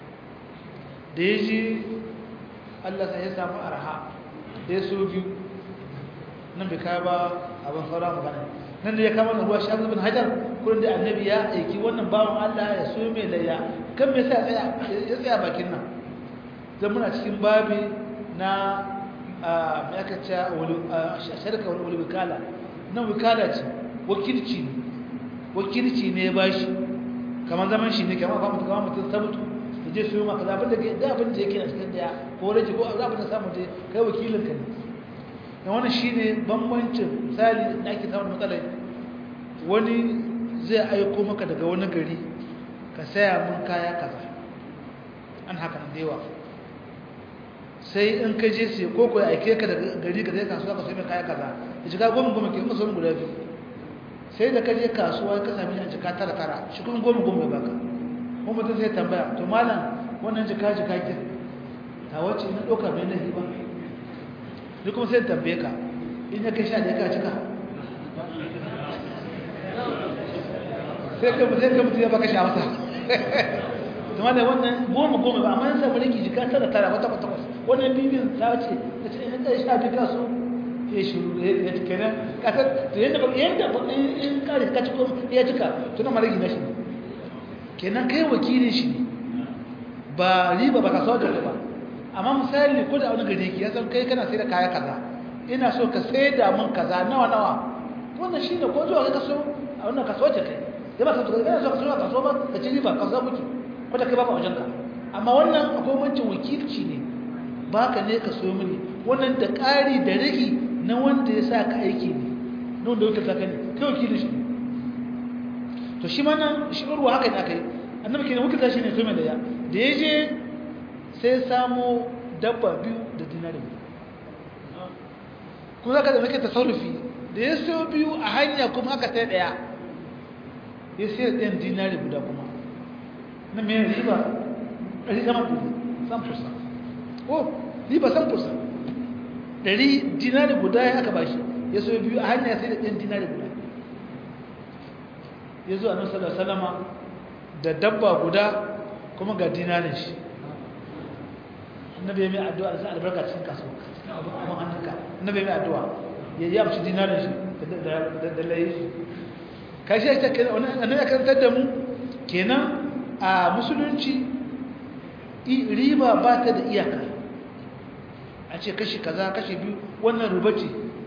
da ya ji Allah sai ya samu arha da ya so biyu nan bai kai ba abin saura magana nan da ya kama da ruwa shafi bin hajar kudin da annabi ya aiki wannan bawan Allah ya so mai layya kan me sa ya tsaya bakin nan zan muna cikin babi na mai aka ce shirka wani wani wikala nan wikala ce wakilci ne wakilci ne ya bashi kamar zaman shi ne kamar mutum kamar mutum ta mutu da je su yi maka zaɓin da da abin da yake a cikin daya ko rage ko abin da samu je kai wakilin ka ne da wani shi ne bambancin misali da ake samun matsalai wani zai aiko maka daga wani gari ka saya mun kaya kaza an haka da yawa sai in ka je sai ko ko aike ka daga gari ka zai kasuwa ka sai mai kaya kaza ya shiga goma goma ke kuma sauran guda biyu sai da ka je kasuwa ka sami a jika tara tara shi kuma goma goma ya baka kuma mutum sai tambaya to malam wannan jika jika ki ta wace na ɗauka mai nahi ba ni kuma sai tambaye ka in ya kai sha ɗaya ka cika sai ka sai ka mutum ya baka sha masa kuma da wannan goma goma ba amma yansa mulki jika tara tara wata wata wata wannan bibin ta ce ta ce in kai sha biyu kasu ya shiru ya cika nan kasar to yadda ba yadda ba in kare ka ciko ya cika tuna marigi na shi kenan kai wakilin shi ne ba riba ba ka so da ba amma misali ko da wani gari ki ya san kai kana sai da kaya kaza ina so ka sai da mun kaza nawa nawa wannan shine ko zuwa ka so a wannan kaso ce kai da ba ka so ka so ka so ka so ba ka ci riba ka so muke ko da kai ba ba wajen ka amma wannan akwai wancin wakilci ne baka ne ka so mini wannan da ƙari da rigi na wanda ya sa ka aiki ne na wanda wata saka ne kai wakilin shi to shi ma nan shi urwa haka ne aka yi annabi kenan wakilta shi ne so mai da ya da ya je sai samo dabba biyu da dinari kuma zaka da muke tasarrufi da ya so biyu a hanya kuma aka sai daya ya sai ɗayan dinari guda kuma na mai riba ɗari sama ɗari san fursa ko riba san fursa ɗari dinari guda ya aka bashi ya so biyu a hanya sai da ɗayan dinari guda ya zo a nan salama da dabba guda kuma ga dinarin shi annabi mai addu'a da sai albarka cikin kasuwa abin hannunka annabi mai addu'a ya yi amshi dinarin shi da layi shi kashi ya ce annabi ya karantar da mu kenan a musulunci riba ba ta da iyaka a ce kashi kaza kashi biyu wannan ruba ce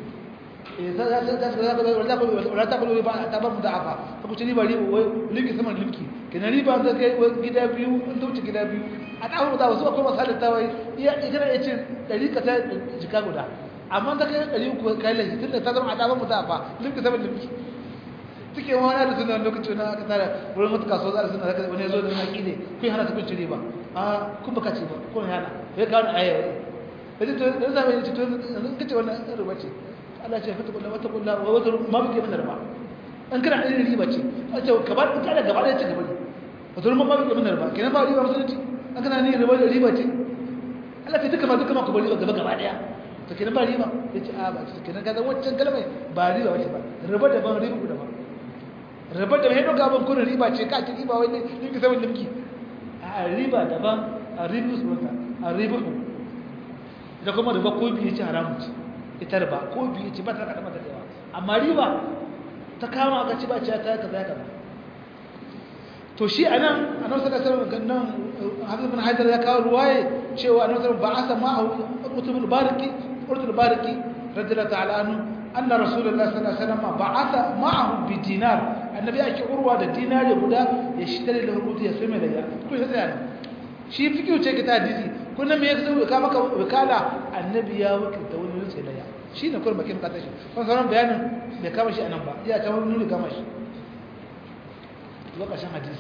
wala ta kwallo ba ta ba mu da'afa ta kuce riba limki saman limki kenan riba ta kai gida biyu an ta wuce gida biyu a ta mu da'afa su akwai masu halitta wai iya ikina ya ce ɗari ka ta jika guda amma ta kai ɗari uku kai laifi tun da ta zama a ta ba mu da'afa limki saman limki suke wani da suna lokaci na aka tara wurin mutu kasuwa za a suna zaka wani zo da haƙi ne kun hana su kun cire ba a kun baka ce ba kun hana ya kawo aya ya ce to da zama ya ce to yanzu kace wannan riba ce Allah ce fata kullu wata kullu wa wata ma bike min riba an kana irin riba ce a ce gaba da kada gaba da ce gaba ne wata ma ma bike min riba kenan ba riba musulunci an kana ni riba da riba ce Allah ce duka ma duka ma ku bari gaba gaba daya to kenan ba riba yace a ba ce kenan kaga wancan kalmai ba riba wace ba riba da ban riba ku da ba riba da haido gaban kuna riba ce ka ci riba wani limki saman limki a riba daban a ribu sunanta a ribu da kuma riba ko biyu ce haramun ce ita riba ko biyu ce ba ta kada mata yawa amma riba ta kama aka ci ba ce ta kaza kaza to shi anan annabi sallallahu alaihi wasallam nan Hafiz bin Haidar ya kawo ruwaye cewa annabi sallallahu alaihi wasallam ba'asa ma'ahu utubul bariki urtul bariki radiyallahu ta'ala anhu أن رسول الله صلى الله عليه وسلم بعث معه بدينار النبي أكي عروة دا دينار يبدا يشتري له الوتي يسمى لها كل هذا يعني شيء فيكي وشيء كتا ديزي كنا ميكسو كما وكالة النبي يا وكل تولي نسي لها شيء نقول ما كم قتش فصارم بيان بكما شيء أنا با يا تولي نولي كما شيء لقى شان حديث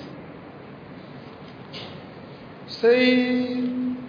سي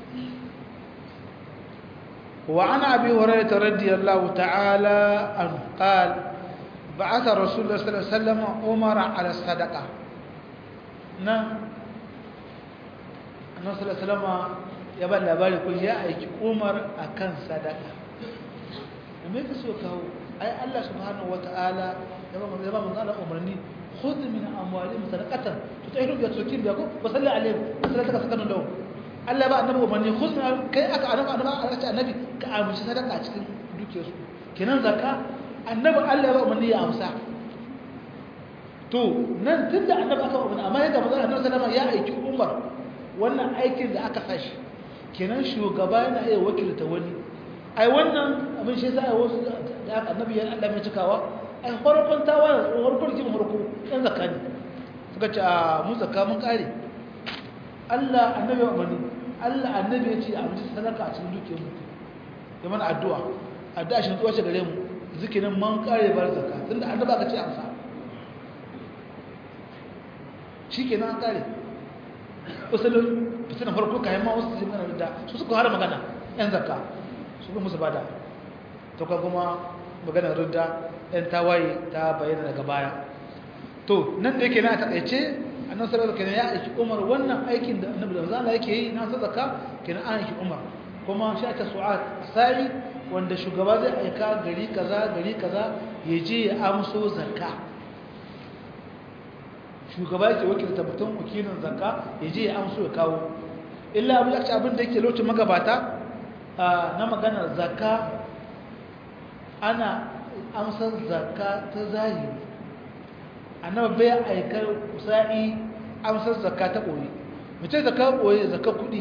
وعن أبي هريرة رضي الله تعالى عنه قال بعث رسول الله صلى الله عليه وسلم عمر على الصدقة نعم النبي صلى الله عليه وسلم يبقى labari kun ya aiki Umar akan sadaka me yake so kawo ai Allah subhanahu wataala ya ba ya ba manzo Allah umarni khudh min amwalihim sadaqatan tutahhiru bi tukin bi ko wa salli alaihim sallataka sakanu lahum Allah ba annabi umarni khudh kai aka annabi annabi aka ce annabi ka amshi sadaka cikin dukiyarsu kenan zakka annabi Allah ba umarni ya amsa to nan tunda annabi aka umarni amma yadda manzo Allah sallama ya aiki Umar wannan aikin da aka sashi kenan shugaba yana iya wakilta wani ai wannan abin shi sai wasu da aka annabi ya Allah mai cikawa ai farkon tawa farkon kin farko dan zakka ne suka ce a mu zakka mun kare Allah annabi ya umarni Allah annabi ya ce a mutu sadaka a cikin dukiyar mu ya mana addu'a addu'a shi zuwa ce gare mu zikirin man kare bar zakka tunda annabi aka ce amsa shikenan an kare usulun fitina farko kayan ma wasu jin magana da su suka hara magana yan zakka su kuma musu bada to ka kuma magana rudda yan tawaye ta bayyana daga baya to nan da yake na takaice annabi sallallahu alaihi wasallam ya aiki Umar wannan aikin da annabi da Allah yake yi na sadaka kenan an aiki Umar kuma shi ta su'at sai wanda shugaba zai aika gari kaza gari kaza ya je ya amso zakka shugaba yake wakilta mutum wakilin zakka ya je ya amso ya kawo illa abin da abin da yake lokacin magabata na maganar zakka ana amsar zakka ta zahiri annabi bai aikar sa'i amsar zakka ta ɓoye mace zakka ɓoye zakka kuɗi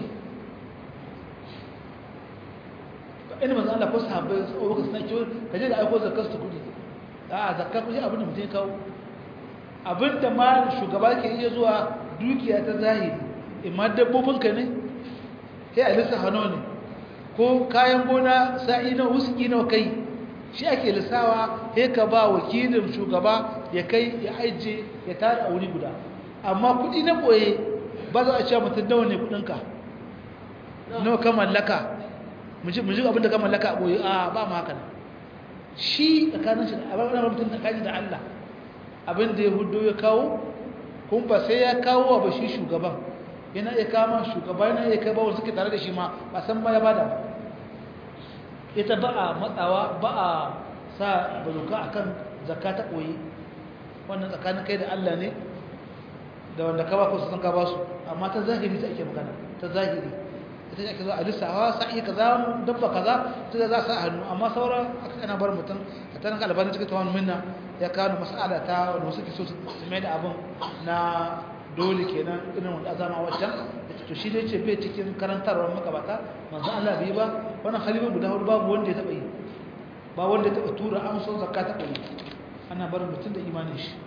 ina manzo Allah ko sahabbai ko baka san kiyo kaje da aiko zakkar su kuɗi a zakka kuɗi abin da mutum ya kawo abin da ma shugaba ke iya zuwa dukiya ta zahiri imma dabbobin ka ne sai a lissa hannu ne ko kayan gona sa'i na wuski na kai shi ake lissawa sai ka ba wakilin shugaba ya kai ya aije ya tara a wuri guda amma kudi na boye ba za a ce mutum nawa ne kudinka nawa ka mallaka mu ji abin da ka mallaka a boye a ba ma haka shi tsakanin shi a babban mutum tsakanin da Allah abin da ya hudu ya kawo kun ba sai ya kawo ba shi shugaban yana iya kama shugaba yana iya kai ba wanda suke tare da shi ma ba san ba ya bada ba ita ba a matsawa ba a sa bazuka akan zakka ta koyi wannan tsakanin kai da Allah ne da wanda ka ba ku san ka ba su amma ta zahiri ta ake magana ta zahiri ita ce ake zo a lissawa sa'i kaza dabba kaza ta za sa hannu amma sauran aka kana bar mutum a tanan albanin cikin tawon minna ya kawo mas'ala ta wanda suke so su mai da abin na dole kenan irin wanda azama wajen to shi dai ce bai cikin karantarwar makabata manzo Allah bai ba wannan khalifa guda hudu babu wanda ya taba yi ba wanda ya taba tura amsar zakka ta kai ana barin mutum da imanin shi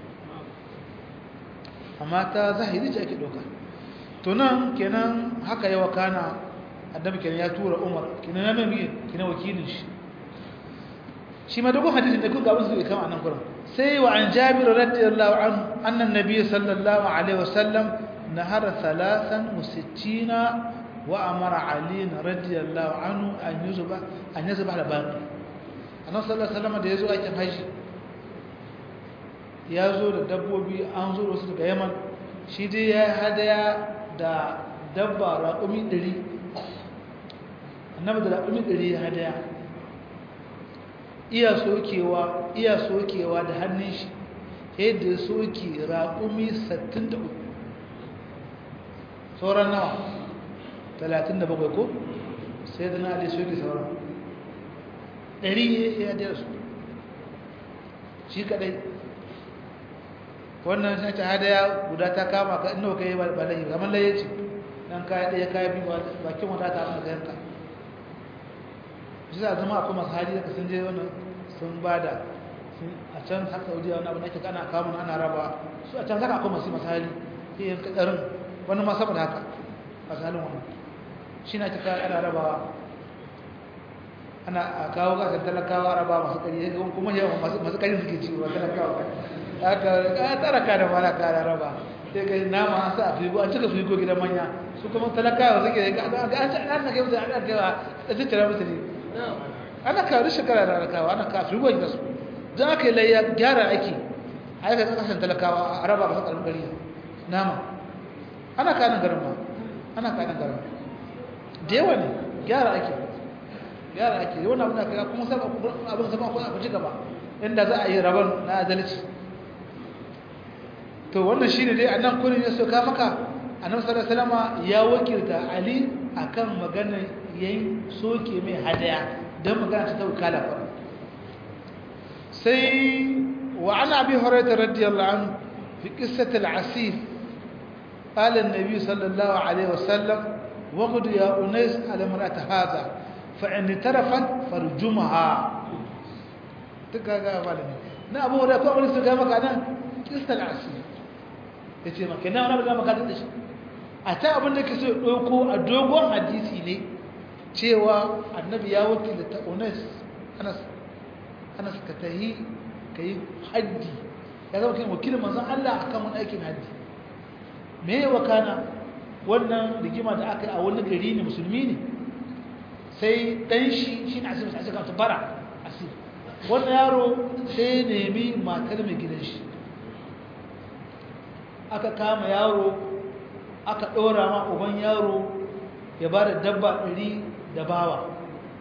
amma ta zahiri ce ake doka to nan kenan haka yawa kana annabi kenan ya tura Umar kenan ya mai kenan wakilin shi shi ma dogon hadisin da kun ga wasu kama anan gurin sai wa an Jabir radiyallahu anhu anna an-nabiy sallallahu alaihi wasallam nahara 63 wa amara Ali radiyallahu anhu an yuzba an yuzba al baqi annabi sallallahu alaihi wasallam da yazo aikin haji ya zo da dabbobi an zo wasu daga Yaman shi dai ya hadaya da dabba raƙumi 100 annabi da raƙumi 100 ya hadaya iya sokewa iya sokewa da hannun shi yadda soke raƙumi 63 sauran nawa 37 ko sai da na ali soke sauran ɗari ya daya su shi kadai wannan shi ta hadaya guda ta kama ka ina ka yi ba layi kamar laye ce dan kaya ɗaya kaya biyu bakin wadata abin da ka yanka shi za a zama akwai masu hali da sun je wannan sun ba da a can har saudiya wani abu da ake kana kamun ana raba su a can zaka akwai masu masu hali ke yin kadarin wani ma saboda haka masu halin wannan shi na cika ana raba ana a kawo gasar talakawa raba masu kari ya kuma yawan masu kari suke ci ba talakawa haka ka tara ka da mala ka da raba sai kai nama an sa a figo an cika figo gidan manya su kuma talakawa suke ga an ci an na kai musu an kaiwa da su cira musu ne ana kawo da shekara da rakawa ana kawo figo da su za ka yi layya gyara ake a yi kasan talakawa a raba masu ƙarfin gari nama ana kanin garin ma ana kanin garin da yawa ne gyara ake gyara ake wani abin da ka kuma abin sama kuma a ci gaba inda za a yi rabon na adalci to wannan shine dai annan kurin ya soka maka annabi sallallahu alaihi wasallam ya wakilta ali akan maganar yayin soke mai hadaya dan magana ta wakala fa sai wa ana abi hurairah radiyallahu anhu fi qissat al-asif قال النبي صلى الله عليه وسلم وغد يا أنيس على امرأة هذا فإن اعترفت فرجمها تكاغا بالني نا أبو هريرة كو أولي سكا مكا أنا قصة العسل yace maka na wani maka da shi a ta abin da ke so ɗauko a dogon hadisi ne cewa annabi ya wakilta ta ones anas anas ka tahi ka yi haddi ya zama kai wakilin manzon Allah akan wani aikin haddi me ya wakana wannan rigima da aka yi a wani gari ne musulmi ne sai ɗan shi shi na asibiti asibiti ta bara asibiti wannan yaro sai nemi matar mai gidan shi aka kama yaro aka ɗora ma uban yaro ya ba da dabba ɗari da bawa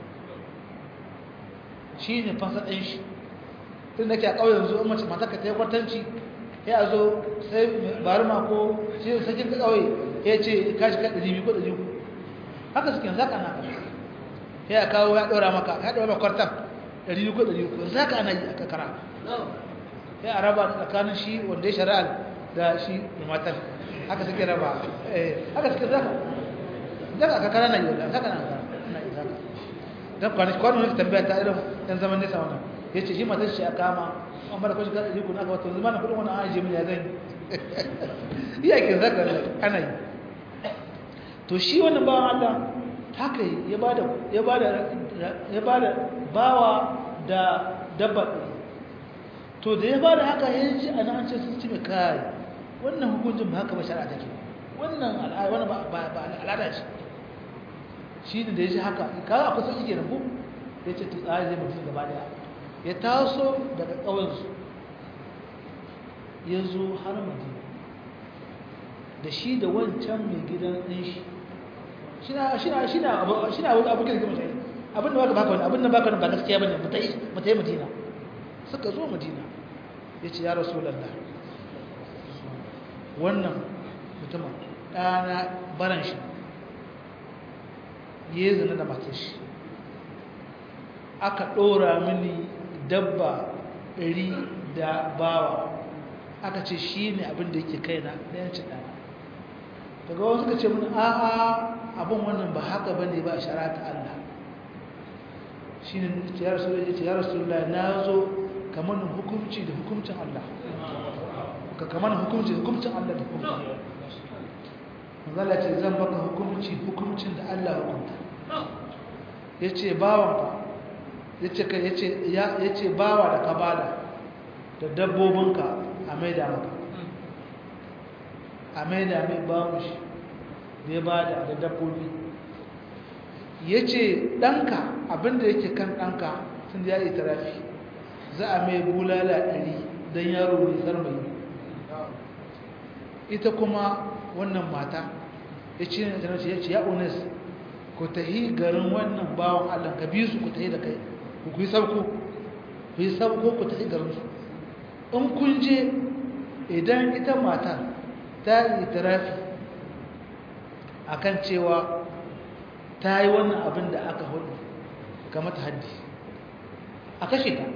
shi ne fasa ɗan shi tun da ke a ƙauyen zuwa mace mataka ta yi kwatanci ya zo sai bari mako shi sakin ƙauye ya ce kashi ka ɗari biyu ko ɗari uku haka suke zaka na ya kawo ya ɗora maka ya ɗora maka kwartan ɗari biyu ko ɗari uku zaka ana yi a kakara ya a raba tsakanin shi wanda ya shari'a da shi da matar haka suke raba haka suke zaka zaka a kakara na yi wanda zaka na yi zaka don kwanan wani tambaya ta irin ɗan zaman nesa wannan ya ce shi matar shi a kama an bada kwashi kada jiku na ga wata zama na kudin wani an ajiye ya zan yi iya ke zaka ana yi to shi wannan bawan Allah haka ya bada ya bada ya bada bawa da dabba to da ya bada haka ya ji ana an ce sun ci mai kai wannan hukuncin ba haka ba shari'a take wannan al'ada wannan ba ba al'ada ce shi ne da ya ji haka kaga akwai sauki kenan ko ya ce to tsari zai mutum gaba daya ya taso daga ƙauyensu ya zo har madina da shi da wancan mai gidan ɗin shi shi na abu kirki mutane abin da baka baka wani abin da baka wani ba gaskiya bane mu ta yi madina suka zo madina ya ce ya rasu lalla wannan mutumin ɗana baran shi ya yi zina da matar shi aka ɗora mini dabba ɗari da bawa aka ce shi ne abin da yake kaina na yancin ɗana daga wasu suka ce mun a'a abin wannan ba haka ba ne ba a shara ta Allah shi ne ya rasu da ya rasu da na zo kamar hukumci da hukumcin Allah ka kamar hukumci da hukumcin Allah da hukumcin manzala ce zan baka hukumci hukumcin da Allah hukunta ya ce bawanka ya ce bawa da ka bada da dabbobinka a maida maka a maida mai bawon shi da ya bada da dabbobi ya ce ɗanka abinda yake kan ɗanka sun ya yi tarafi za a mai bulala ɗari don yaro mai zarmai ita kuma wannan mata ya ce ne ta ya ce ya unis ku tahi garin wannan bawon allah ka bi su ku tahi da kai ku yi sauko ku yi sauko ku tafi garinsu in kun je idan ita matar ta yi tarafi a kan cewa ta yi wannan abin da aka hudu ga mata haddi a kashe ta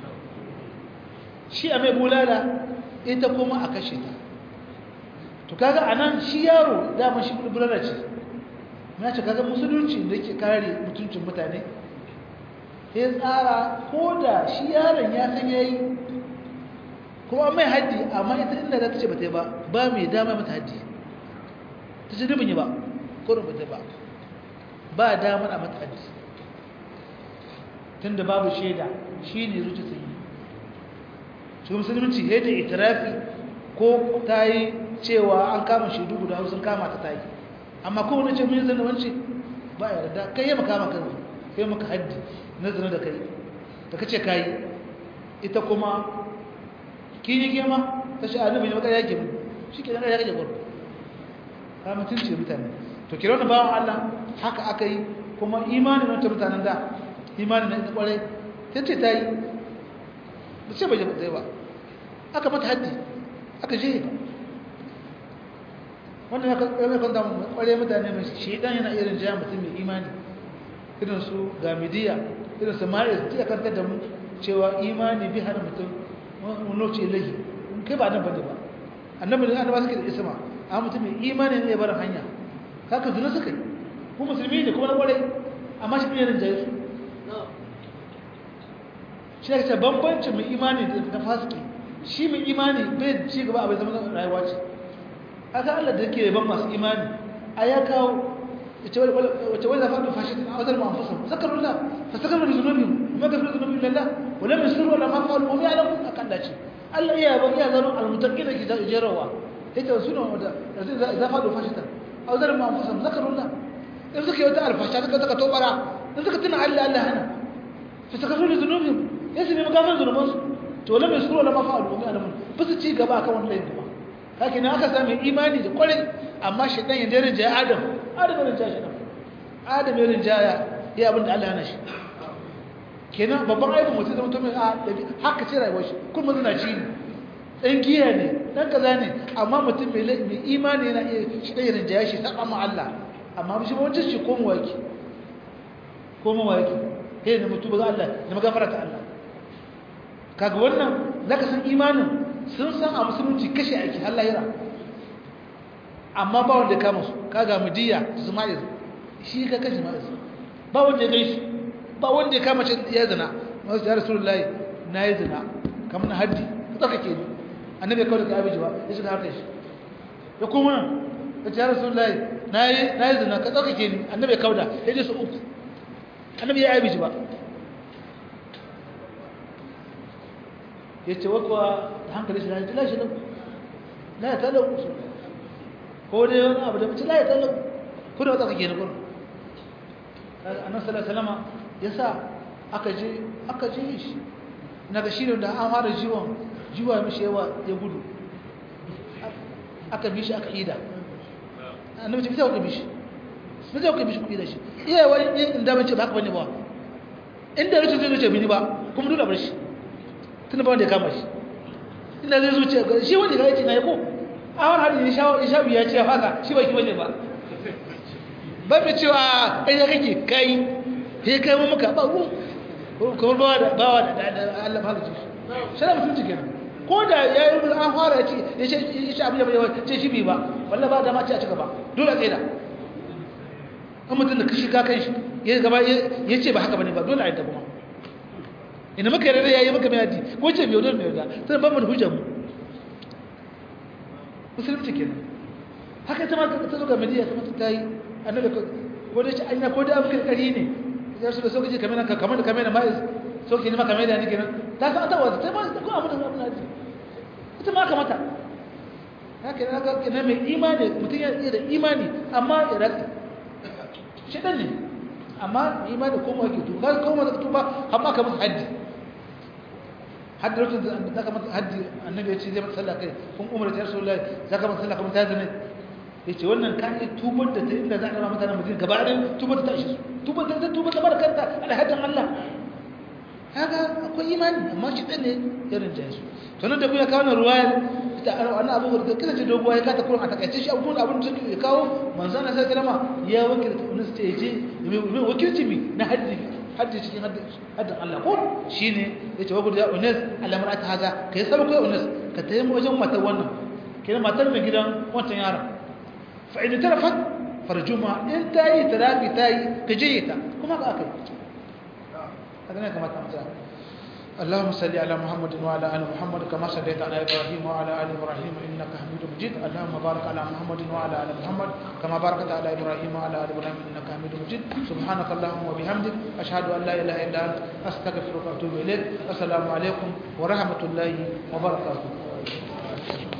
shi a mai bulala ita kuma a kashe ta to kaga a nan shi yaro dama shi bulala ce na ce kaga musulunci da ke kare mutuncin mutane ya tsara ko da shi yaron ya san ya yi kuma mai haddi amma ita inda za ta ce ba ta yi ba ba mai dama mata haddi ta ce dubin yi ba kodin ba ta ba ba damar a mata haddi tun da babu shaida shi ne zuci ta yi shi musulunci ya da itirafi ko ta yi cewa an kama shaidu guda hausun kama ta ta yi amma kowane ce mun zana wance ba ya yarda kai yi makama kan kai maka haddi na zina da kai da kace kai ita kuma kin yi gema ta shi annabi ne maka yake mu shike nan ya rage gurin ka mutunci mutane to kira wannan bawan Allah haka aka yi kuma imani na ta mutanen da imani na ita kware tace ta yi ba ce bai zai ba aka mata haddi aka je wannan ya kwanta kware mutane mai shedan yana irin jaya mutum mai imani irin su gamidiya irin su ma'is ta kantar da mu cewa imani bi hana mutum wani ce lahi kai ba nan bane ba annabi da annaba suke da isma a mutum mai imani ne ya bar hanya haka zuna suka yi ko musulmi ne kuma na kwarai amma shi ne rinjaye su shi ne bambancin mai imani da fasiki shi mai imani bai ci gaba a bai zama rayuwa ce aka Allah da yake ban masu imani a ya kawo wace wani zafa da fashe a wajen ma'amfusa zakarun la fa zakarun da zunubi kuma ga fi zunubi lalla wala mai suru wala ma fa'alu wa ya'lamu akan dace Allah iya ban iya zaro almutaqin da ke jerawa yace su ne wanda zafa da fashe ta a wajen ma'amfusa zakarun la in suka yi wata alfasha suka suka tobara in suka tuna Allah Allah hana fa zakarun da zunubi yace ne magafar zunubansu to wala mai suru wala ma fa'alu wa ya'lamu ba su ci gaba akan wannan laifin ba haka ne aka sami imani da kwarai amma shaitan ya dare jaya adam adam ya rinjaya shaitan adam ya rinjaya ya abin da Allah ya nashi kenan babban aibin mutum zama mutum a dabi haka ce rayuwar shi kuma zina ci ne ɗan giya ne ɗan kaza ne amma mutum mai imani yana iya shi ɗaya rinjaya shi saɓa ma Allah amma shi ba wancan shi ko mawaki ko mawaki kai da mutu ba za Allah da magafara ta Allah kaga wannan zaka san imanin sun san a musulunci kashe aiki har lahira amma ba wanda ya kama su kaga mudiya ismail shi ka kashe ma'is ba wanda ya gaishi ba wanda ya kama ya zina wasu ya rasulullahi na yi zina kamar na haddi ka tsaka ke ni annabi kawai da abin jiwa ya shiga harkar shi ya kuma ya ce ya rasulullahi na yi na yi zina ka tsarkake ni annabi ya kauda ya je su uku annabi ya aibi ba ya ce wakwa da hankali shi na yi lashi nan la ya talau ko dai wani abu da mace la ya talau ko da wata kake na gurin annabi sallallahu alaihi wasallam ya sa aka je aka je shi naga shi da an fara jiwon jiwa mishi yawa ya gudu aka bi shi aka ida annabi ce bisa ka bi shi bisa ka bi shi ku ida shi iya wani in da mace ba haka bane ba inda rutu zai zuce bini ba kuma dole bar shi tunda ba wanda ya kama shi inda zai zuce ga shi wanda ya ce na yako a wani hadin ya shawo ya shawo ya ce ya faka shi ba ki bane ba ba mai cewa kai da kake kai sai kai mu maka ba ruwan kuma bawa da bawa da Allah halitta shi shara mutunci kenan ko da ya yi an fara ya ce ya ce abin da bai ce shi bi ba walla ba da ma ce a cika ba dole a tsaye da an mutum da kashi ka kan shi ya gaba ya ce ba haka bane ba dole a yi ta kuma ina maka yarda ya yi maka mai hadi ko ce biyo dole mai yarda sai ban mu da hujjar mu musulunci kenan haka ta ma ta zo ga mediya ta mata ta yi annabi ko da ce anya ko da abu kirkari ne ya su da sokaci kamar ka kamar da kamar da mai sokaci ne ma kamar da ne kenan ta san ta wata ta ma ko abu da abu na ji ita ma kamata haka ne ga kenan mai imani mutum ya iya da imani amma ya ratsi shedan ne amma imani ko mu ake tuba ko mu zaka tuba amma ka musu haddi haddi lokacin da zaka masa haddi annabi ya ce zai masa sallah kai kun umar ta rasulullahi zaka masa sallah kuma ta zane yace wannan ka yi tubar da ta inda za a rama mutanen mutum gaba ɗaya tubar da ta ishe su tubar da ta tubar da barkanta alhadin Allah kaga akwai imani amma shi ɗan ne irin jaye su to nan da kuma kawo na ruwayar ita wannan abu da kisa ce doguwa ya kata kurin a takaice shi abubuwan abin da suke kawo manzan na sai kalama ya wakilta wani su ce je mai wakilci mi na haddi haddi cikin haddin Allah ko shine yace wa gudu ya unes alamar ta haza kai sabu kai unes ka tayi wajen matar wannan kenan matar mai gidan wancan yaron فإن تلفت فرجمها انت اي تلاقي تاي كجيتا كما اكل هذا كما تمام اللهم صل على محمد وعلى ال محمد كما صليت على ابراهيم وعلى ال ابراهيم انك حميد مجيد اللهم بارك على محمد وعلى ال محمد كما باركت على ابراهيم وعلى ال ابراهيم انك حميد مجيد سبحانك اللهم وبحمدك اشهد ان لا اله الا انت استغفرك واتوب اليك السلام عليكم ورحمه الله وبركاته